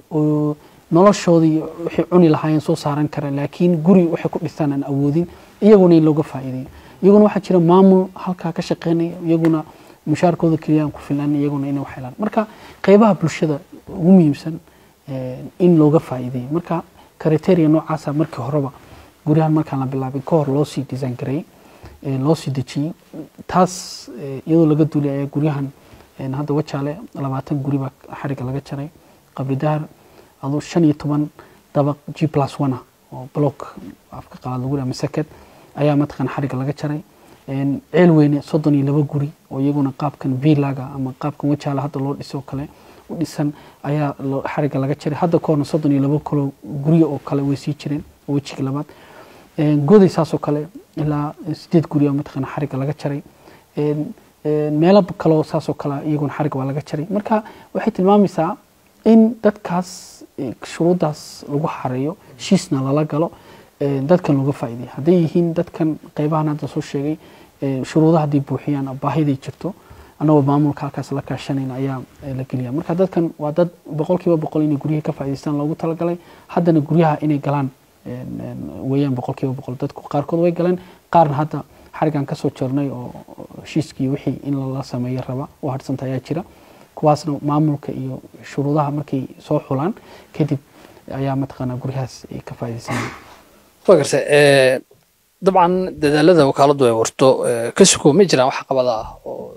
Speaker 2: oo noloshoodii waxay cuni lahaayeen soo saaran kara laakiin guri waxay ku dhistaan aan awoodin iyaguna in looga faa'iideeyo iyaguna waxaa jira maamul halkaa ka shaqeynaya iyaguna mushaarkooda keliya aan ku filan iyaguna inay wax helaan marka qeybaha bulshada ugu muhiimsan eh, in looga faa'iideeyo marka kriteria noocaasa markii horeba guryahan markaan la bilaabin ka hor loo sii design gareeyey ee loo sii dejiyey taas eh, iyadoo laga duulay ayaa guryahan een, hadda wajaale labaatan guri baa xariga laga jaray qabri dahar aduu shan iyo toban dabaq g plus one ah oo block afka qalaad lagu dhaha masakad ayaa mataqan xariga laga jaray Een, ceel weyne soddon iyo laba guri oo iyaguna qaabkan villaga ama qaabkan wajaale hadda loo dhiso kale u dhisan ayaa loo- xariga laga jaray hadda kahorna soddon iyo laba kalo guryo oo kale way sii jireen oo wejiga labaad Een, goday saasoo kale ilaa sideed guri oo mataqana xariga laga jaray Een, een, meelo kaloo saasoo kale iyaguna xariga waa laga jaray marka waxay tilmaamaysaa in dadkaas eh, shuruuddaas lagu xareeyo heshiisna lala galo eh, dadkan looga faa'iideeyo hadday yihiin dadkan qeybahan hadda soo sheegay eh, shuruudaha hadday buuxiyaan baahiday jirto annagoo maamulka halkaas la kaashanayna ayaa eh, la geliya marka dadkan waa dad boqolkiiba boqol inay guryaha ka faa'iidaystaan loogu talagalay haddana guryaha inay galaan een, een, weeyaan boqolkiiba boqol dadku qaarkood way galeen qaarna hadda xarigan kasoo joornay oo oo heshiiskii wixii in lala sameeyo raba oo harsanta ayaa jira kuwaasna maamulka iyo shuruudaha markay soo xulaan kadib ayaa mataqaanaa guryahaas ay ka faa'iidaysanayaan
Speaker 1: waa garta eh, dabcan dadaalada wakaaladu ay warto eh, ka suko ma jiraan wax qabada ah oo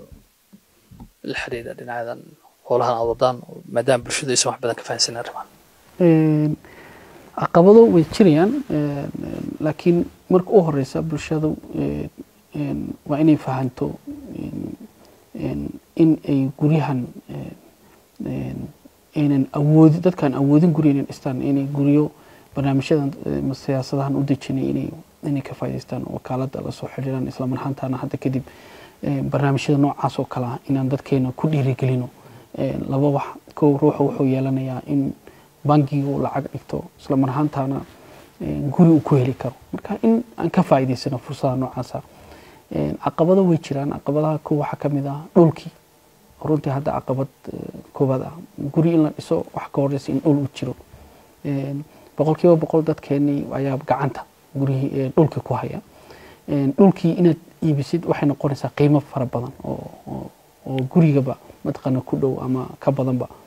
Speaker 1: la xiriira dhinacyadan howlahan aad wadaan maadaama bulshadu aysan wax badan ka fahansanin arrimahan
Speaker 2: Een, caqabado way jirayaan een, een, laakiin marka u horeysa bulshadu een, een, waa inay fahanto een, een, in ay guryahan een, een, aynan awoodi dadkaan awoodin guri inay dhistaan inay guryo barnaamijyadan eh, siyaasadahan u dejinay inay inay ka faa'iidaystaan wakaalada la soo xiriiraan isla marhaantaana hadda kadib eh, barnaamijyada noocaas oo kale ah inaan dadkeena ku dhiirigelino Eh, laba wax kow ruuxa wuxuu yeelanayaa in bangiga uu lacag dhigto isla marhaantaana eh, guri uu ku heli karo marka in aan ka faa'iidaysano fursadaha noocaasa Eh, caqabado way jiraan caqabadaha kow waxaa ka mid ah dhulkii runtii hadda caqabad eh, koobaad ah guri in la dhiso wax ka horeysa in dhul uu jiro Een, boqolkiiba boqol dadkeenii ayaa gacanta gurihii ee dhulkii ku haya Een, dhulkii inaad iibisid waxay noqonaysaa qiimo fara badan oo oo- oo gurigaba mataqaana ku dhow ama ka badanba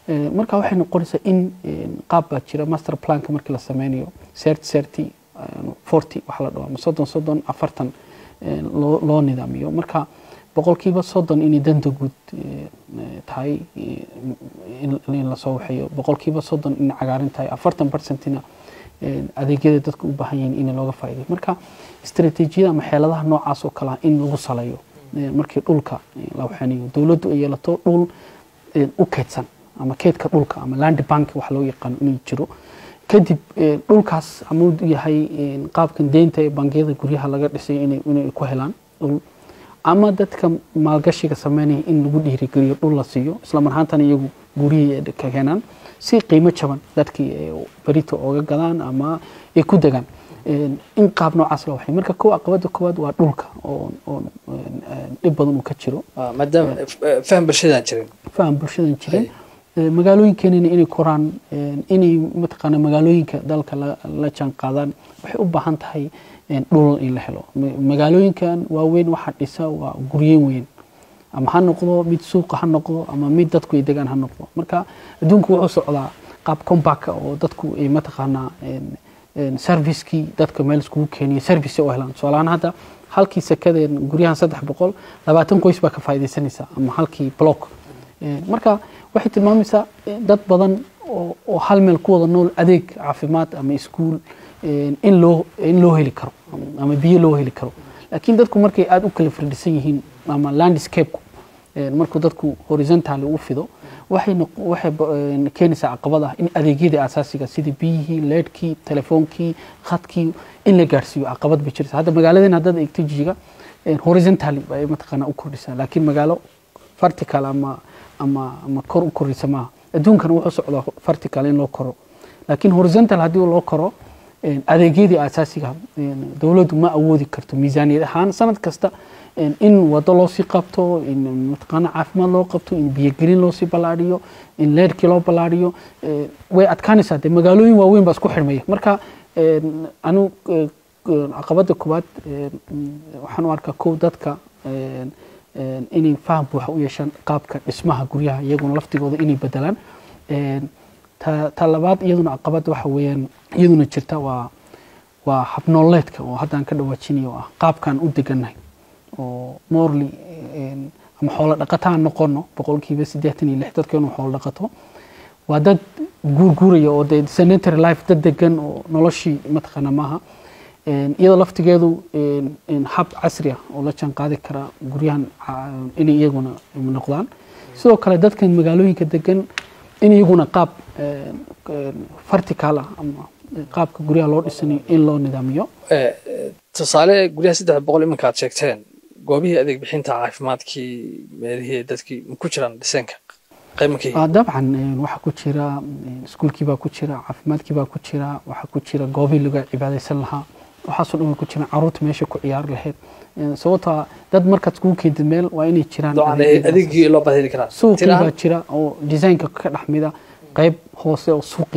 Speaker 2: Eh, marka waxay noqonaysaa in eh, qaab baa jira master planka markii la sameynayo serti serti forty waxa la dhaho ama soddon soddon afartan eh, loo loo nidaamiyo marka boqolkiiba soddon inay danta guud eh, eh, tahay eh, in in lasoo waxeeyo boqolkiiba soddon inay cagaarin tahay afartan percentina eh, adeegyada dadka u baahan yihiin in looga faa'iideyo marka istaraatiijiyada ama xeeladaha noocaas oo kale ah in lagu saleeyo eh, markii dhulka eh, la waxeynayo dowladdu ay yeelato dhul eh, u keydsan ama keydka dhulka ama land bank wax loo yaqaano inuu jiro kadib eh, dhulkaas ama uu yahay eh, qaabkan deynta ee bangiyada guryaha laga dhisay inay inay ku helaan dhul ama dadka maalgashiga sameynaya in lagu dhiirigeliyo dhul la siiyo isla mar ahaantana iyagu guryihii ay ka keenaan si qiimo jaban dadkii ay berito ooga gadaan ama ay ku degaan Een, in qaab noocaas loo waxay marka kow caqabada koowaad waa dhulka oo oo een, een, dhib badan uu ka jiro
Speaker 1: Ah, maadaama eh, faham bulshadaan jirin
Speaker 2: faham bulshadan jirin Ee, magaalooyinkeenina inay koraan een, inay mataqaana magaalooyinka dalka la la jaan qaadaan waxay u baahan tahay een, dhul in la helo Ma- magaalooyinkan waaweyn waxaa dhisa waa guryen weyn ama ha noqdo mid suuqa ha noqdo ama mid dadku ay degaan ha noqdo marka adduunku wuxuu socdaa qaab combaka oo dadku ay mataqaanaa een, een, servicekii dadka meel iskugu keeniyo service ay u helaan tusaalahaan hadda halkii sekadeen guryahan saddex boqol labaatan qoys baa ka faa'iidaysanaysa ama halkii block Ee, marka waxay tilmaamaysaa eh, dad badan oo oo hal meel ku wada nool adeeg caafimaad ama iskuul een, in loo in loo heli karo ama- ama biyo loo heli karo laakiin dadku markay aada u kala firdhisan yihiin ama landscape markuu dadku horizontally u fido waxay noq- waxay ba- een, keenaysaa caqabad ah in adeegyadii asaasiga sida biyihii leedhkii telefoonkii khadkii in la gaarsiiyo caqabad bay jirta hadda magaaladeen haddaad eegto jijiga een, horizontally bay mataqaanaa u kordhisaa laakiin magaalo vertical ama ama ama kor u koraysa maaha adduunkana wuxuu socdaa vertical in loo koro laakiin horizontal haddii loo koro een, adeegyadii asaasiga een, dowladdu ma awoodi karto miisaaniyad ahaan sanad kasta een, in wado loo sii qabto in mataqaana caafimaad loo qabto in biyogelin loo sii ballaadhiyo in leerkii loo ballaadhiyo ee, way adkaanaysaa dee magaalooyin waaweyn baa isku xidhmaya marka een, anu ee, caqabada koowaad een, waxaan u arkaa kow dadka een, een, inay faham buuxa u yeeshaan qaabka dhismaha guryaha iyaguna laftigooda inay bedelaan Een, ta ta labaad iyaduna caqabad waxa weeyaan iyaduna jirta waa waa habnooleedka oo haddaan ka dhawaajinayo oo ah qaabkaan u degannahay oo morally een, ama xoolo dhaqataan noqono boqolkiiba siddeetan iyo lix dadkeenu xoolo dhaqato waa dad guurguuraya oo dee sanitary life dad degan oo noloshii mataqaana maaha Een, iyadoo laftigeedu een, een hab casri ah oo la jaan qaadi kara guryahan ca- inay iyaguna noqdaan sidoo kale dadkan magaalooyinka degan in iyaguna qaab een, een, vertical ah ama qaabka guryaha loo dhisanayo in loo nidaamiyo
Speaker 1: Eh, eh, tusaale guryaha saddex boqol iminka aad sheegteen goobihii adeeg bixinta caafimaadkii meelihii dadkii ma ku jiraan dhiseenka qaymankii
Speaker 2: Ah, dabcan een, waxaa ku jira een, iskuulkii baa ku jira caafimaadkii baa ku jira waxaa ku jira goobihii laga cibaadaysan lahaa waxaasoo dhan way ku jiraan caruurta meesha ku ciyaari lahayd Een, sababtoo ah dad markaad iskugu keentid meel waa inay jiraan
Speaker 1: dabcan
Speaker 2: adeegyadaas.
Speaker 1: adeegii loo baaheli karaa
Speaker 2: suuqii
Speaker 1: Tiraan-
Speaker 2: baa jira oo designka ka dhex mida qayb hoose oo suuqi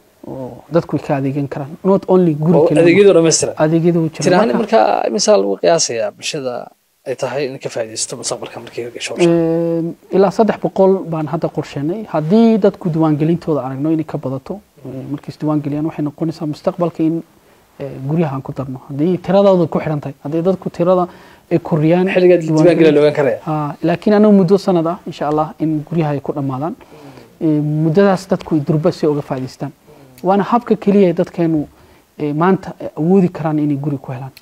Speaker 2: oo dadku ay ka adeegan karaan not only guri
Speaker 1: oo
Speaker 2: keliya
Speaker 1: adeegyadu dhammaystiran
Speaker 2: adeegyada uu jira
Speaker 1: tirahaan
Speaker 2: Marka,
Speaker 1: marka imisaa lagu qiyaasayaa bulshada ay tahay in ka faa'iidaysto mustaqbalka markii la gasho hawsha?
Speaker 2: een, ilaa saddex boqol baan hadda qorsheenay haddii dadku diiwaangelintooda aragno inay ka badato ee, markay isdiiwaangeliyaan waxay noqonaysaa mustaqbalka in ee, guryaha aan ku darno haddii tiradooda ku xidhan tahay haddii dadku tirada ay koriyaan
Speaker 1: xilligaad diiwaangeliya la ogaan karaya
Speaker 2: Ah, laakiin anagu muddo sanad ah insha allah in guryaha ay ku dhammaadaan Eh, muddadaas dadku ay durba si uga faa'iidaystaan waana habka keliya ee dadkeenu eh, maanta ay awoodi karaan inay guri ku helaan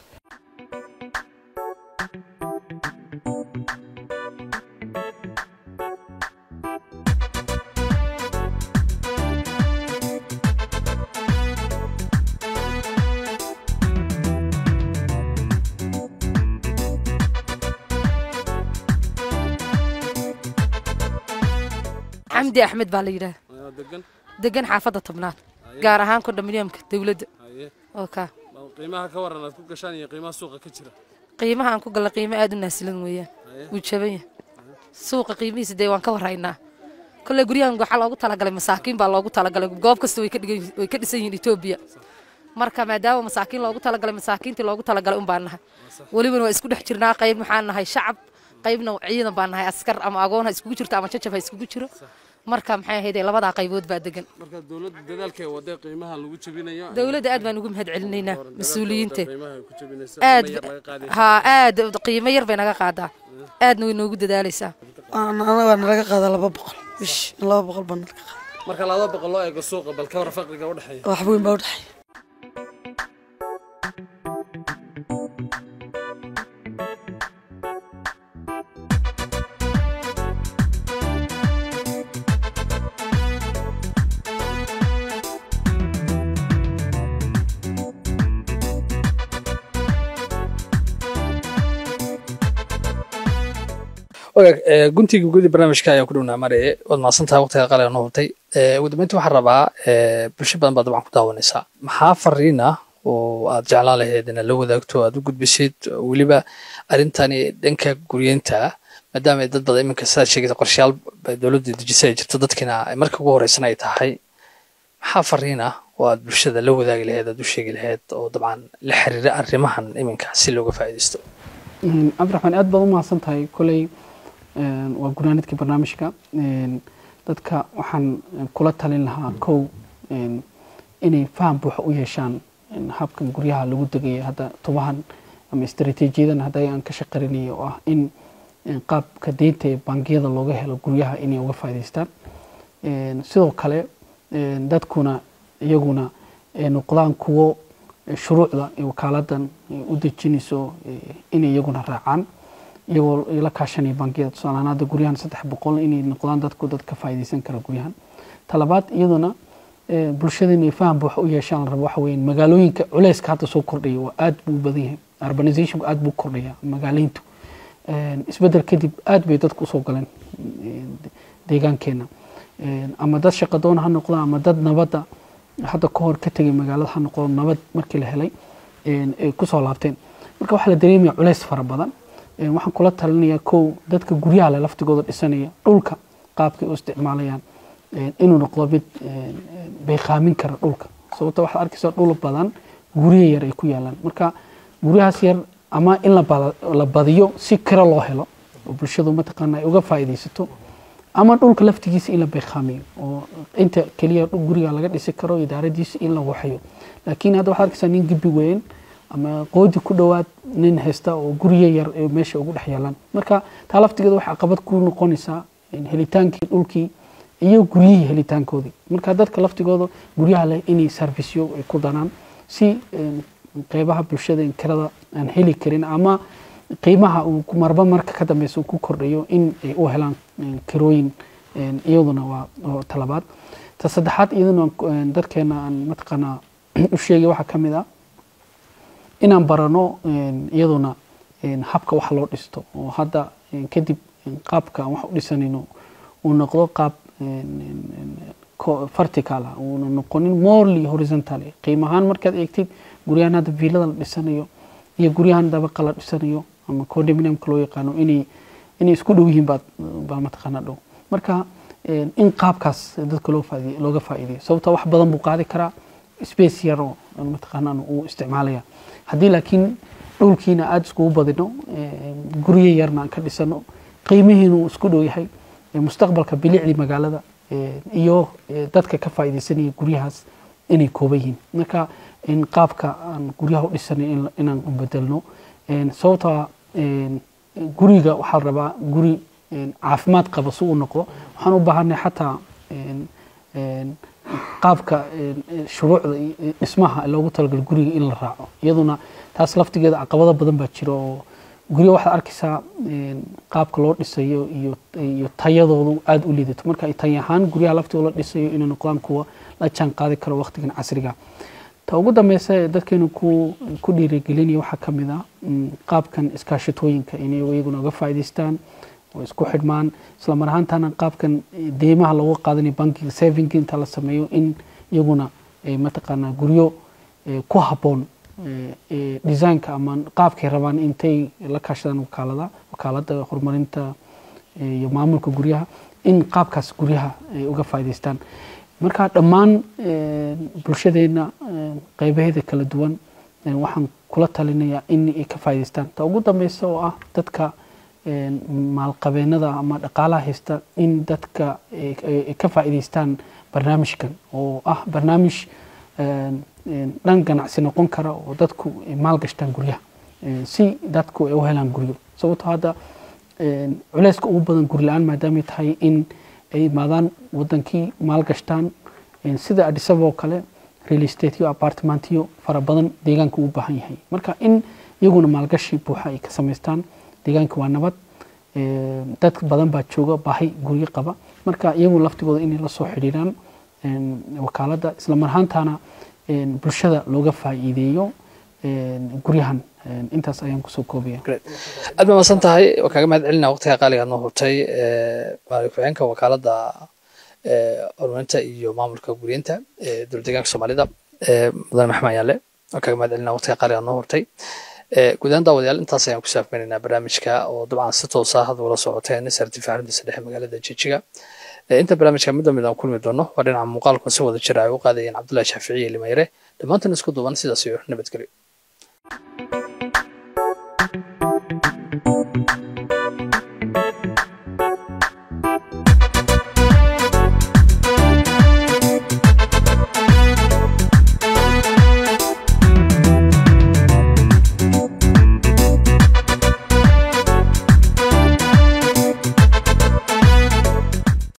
Speaker 3: xamdi axmed baa la yidhaah
Speaker 4: Ayaa degan
Speaker 3: degan xaafadda tobnaad gaar ahaan kondominiumka dowladda
Speaker 4: haye
Speaker 3: oo kaa
Speaker 4: bal qiimaha ka waran aad ku gashaan iyo qiimaha suuqa ka jira
Speaker 3: qiimaha aan ku galla qiimo aad u naasilan weeyaan wuu jaban yahay suuqa qiimihiisa dee waan ka warraynaa kolley guryahan waxaa loogu talagalay masaakiin baa loogu talagalay goob kasta way ka dhigan way ka dhisan yihiin etoobiya marka maadaama masaakiin loogu talagalay masaakiintii loogu talagalay un baan nahay welibana waa isku dhex jirnaa qayb maxaan nahay shacab qaybna ciidan baan nahay askar ama agoon ha iskugu jirto ama jajab ha iskugu jiro marka maxay ahayd labadaa qaybood baa degan
Speaker 4: marka dowladda dadaalkay wadee qiimaha lagu jabinayo
Speaker 3: dowladda aad baan ugu mahad celinaynaa mas-uuliyiinta
Speaker 4: qiimaha ay ku jabinaysa
Speaker 3: aad
Speaker 4: ama yar laga qaadaya
Speaker 3: haa aad qiimo yar bay naga qaadaa aadna way noogu dadaalaysaa
Speaker 5: anagaa nalaga qaada laba boqol bish laba boqol baa nalaga qaada
Speaker 4: marka laba boqol loo eego suuqa bal ka war faqriga u dhexeeya
Speaker 5: wax weyn baa udhexeeya
Speaker 1: wagaag ee, guntiga gudi barnaamijka ayaa ku dhownaa maraye waad mahadsantahay waqtiga qaaliga noo hubtay Ee, ugu dambeyntii waxaan rabaa ee, bulsho badan baa dabcan ku daawanaysaa maxaa fariin ah oo aad jeclaan lahayd inaad la wadaagto aad u gudbisid weliba arrintani dhanka guryeynta maadaama ay dad badan iminka sidaad sheegaysa qorshayaal bay dowladda dejisay ay jirto dadkina ay marka ugu horeysan ay tahay maxaa fariin ah oo aad bulshada la wadaagi lahayd aad u sheegi lahayd oo dabcan la xiriira arrimahan iminka si looga faa'iidaysto
Speaker 2: Een, cabdiraxmaan aad baad u mahadsan tahay koley een, waa gunaanidkii barnaamijka Een, dadka waxaan een, kula talin lahaa kow een, inay faham buuxa u yeeshaan een, habkan guryaha lagu degaya hadda tubahan ama istaraatiijiyadan hadda aan ka shaqarinayo oo ah in een, qaabka deynta ee bangiyada looga helo guryaha inay uga faa'iidaystaan Een, sidoo kale een, dadkuna iyaguna ay noqdaan kuwo eh, shuruucda ee wakaaladan eh, u dejinayso eh, inay iyaguna raacaan iyagoo la kaashanaya bangiyada tusaale ahaan hadda guryahan saddex boqol inay noqdaan dadku dad ka faa'iidaysan kara guryahan talabaad iyaduna eh, bulshada inay faham buuxa u yeeshaan la rabo waxa weeye magaalooyinka culeyska hadda soo kordhaya waa aad buu u badan yahay urbanizationku aad buu u kordhaya magaaleyntu Een, isbedel kadib aad bay dadku usoo galeen een, deegaankeena Een, ama dad shaqadoon ha noqdo ama dad nabadda hadda ka hor ka tegay magaalada ha noqdo nabad markii la helay een, ay kusoo laabteen marka waxaa la dareemaya culeys fara badan Een, waxaan kula talinayaa kow dadka guryaha le laftigooda dhisanaya dhulka qaabkay u isticmaalayaan een, inuu noqdo mid een, een, bayqaamin kara dhulka sababto waxaad arkaysaa dhul badan guryo yar ay ku yaalaan marka guryahaas yar ama in la bala- la badiyo si kira loo helo oo bulshadu mataqaana ay uga faa'iidaysato ama dhulka laftigiisa in la bayqaamiyo oo inta keliya dhul guriga laga dhisi karo idaaradiisa in la waxayo laakiin hadda waxaad arkaysaa nin gibi weyn ama qoodi ku dhowaad nin haysta oo guryo yar ee meesha ugu dhex yaalaan marka taa laftigeeda waxay caqabad ku noqonaysaa in helitaankii dhulkii iyo guryihii helitaankoodii marka dadka laftigooda guryaha leh inay sarfisyo ay ku danaan si een, qeybaha bulshada in kirada aan heli karin ama qiimaha uu ku- marba marka ka dambeysa uu ku kordhayo in ay u helaan een, kirooyin een, iyaduna waa waa talabaad ta saddexaad iyaduna een, dadkeena aan mataqaanaa u sheegay waxaa ka mid ah inaan barano een, iyaduna een, habka wax loo dhisto oo hadda een, kadib een, qaabka aan wax u dhisanayno uu noqdo qaab een, een, een, co- vertical ah uuna noqonin morely horizontal qiimo ahaan markaad eegtid guryahan hadda viilada la dhisanayo iyo guryahan dabaqa la dhisanayo ama condominiumka loo yaqaano inay inay isku dhow yihiin baad baa mataqaana dhow marka een, in qaabkaas dadka loo faaidiy looga faa'iideyo sababta wax badan buu qaadi karaa space yar oo aan mataqaanaa uu isticmaalaya haddii laakiin dhulkiina aada iskugu badino een, guryo yarna aan ka dhisano qiimihiina uu isku dhow yahay ee mustaqbalka bilicdii magaalada ee, iyo ee, dadka ka faa'iidaysanaya guryahaas inay kooban yihiin marka in qaabka aan guryaha u dhisanay in- inaan u bedelno Een, sababta een, guriga waxaa la rabaa guri een, caafimaad qaba si uu noqdo waxaan u baahanay xataa een, een, qaabka een, een, shuruucda iyo iyo dhismaha loogu talagalay guriga in la raaco iyaduna taas laftigeeda caqabado badan baa jira oo guryo waxaad arkaysaa een, qaabka loo dhisayo iyo iyo tayadoodu aada u liidato marka ay tay ahaan guryaha laftigooda la dhisayo inay noqdaan kuwa la jaan qaadi karo waqtigan casriga ta ugu dambeysa ee dadkeenu ku ku dhiirigelinaya waxaa ka mid ah mm, qaabkan iskaashatooyinka inay iyaguna uga faa'iidaystaan oo isku xidhmaan isla mar ahaantana qaabkan eh, deymaha looga qaadanayo bankiga savinga inta la sameeyo in iyaguna eh, mataqaanaa guryo eh, ku habboon eh, eh, designka ama qaabkay rabaan intay la kaashadaan wakaalada wakaalada horumarinta eh, iyo maamulka guryaha in qaabkaas guryaha ay uga faa'iidaystaan marka dhammaan eh, bulshadeena eh, qeybaheeda kala duwan eh, waxaan kula talinayaa in ay ka faa'iidaystaan ta ugu dambeysa oo ah dadka een, maalqabeenada ama dhaqaalaha haysta in dadka ay- ay ay ka faa'iidaystaan barnaamijkan oo ah barnaamij een, een, dhan ganacsi noqon kara oo dadku ay maal gashtaan guryaha Een, si dadku ay u helaan guryo sababtoo hadda een, culeyska ugu badan guri la-aan maadaamay tahay in ay imaadaan wadankii maal gashtaan een, sida adisaba oo kale real estate iyo apartmentiyo fara badan deegaanka u baahan yahay marka in iyaguna maalgashi buuxa ay ka samaystaan deegaanka waa nabad een, dad badan baa jooga baahi guryo qaba marka iyagu laftigooda inay la soo xidhiiraan een, wakaaladda isla mar ahaantaana een, bulshada looga faa'iideeyo een, guryahan Een, intaas ayaan kusoo koobaya
Speaker 1: aad baa masan tahay waa kaaga mahad celina waqtiga qaaligaad noo hurtay maali ku-xigeenka wakaaladda ee, horumarinta iyo maamulka guriyenta ee dowlad deegaanka soomaalida ee, mudane maxmed ayaale waa kaaga mahad celina waqtiga qaaligaad noo hurtay Ee, guud ahaan daawadayaal intaas ayaan ku saafmeynaynaa barnaamijka oo dabcan si toos ah had ula socoteen sartifa xaruntiisa dhexe magaalada jijiga Ee, inta barnaamijka mid damid aan kulmi doono waa dhinaca muuqaalku si wada jira ay u qaadayeen cabdullahi shaaficiye limayre dhammaantan isku duuban sidaas iyo nabadgelyo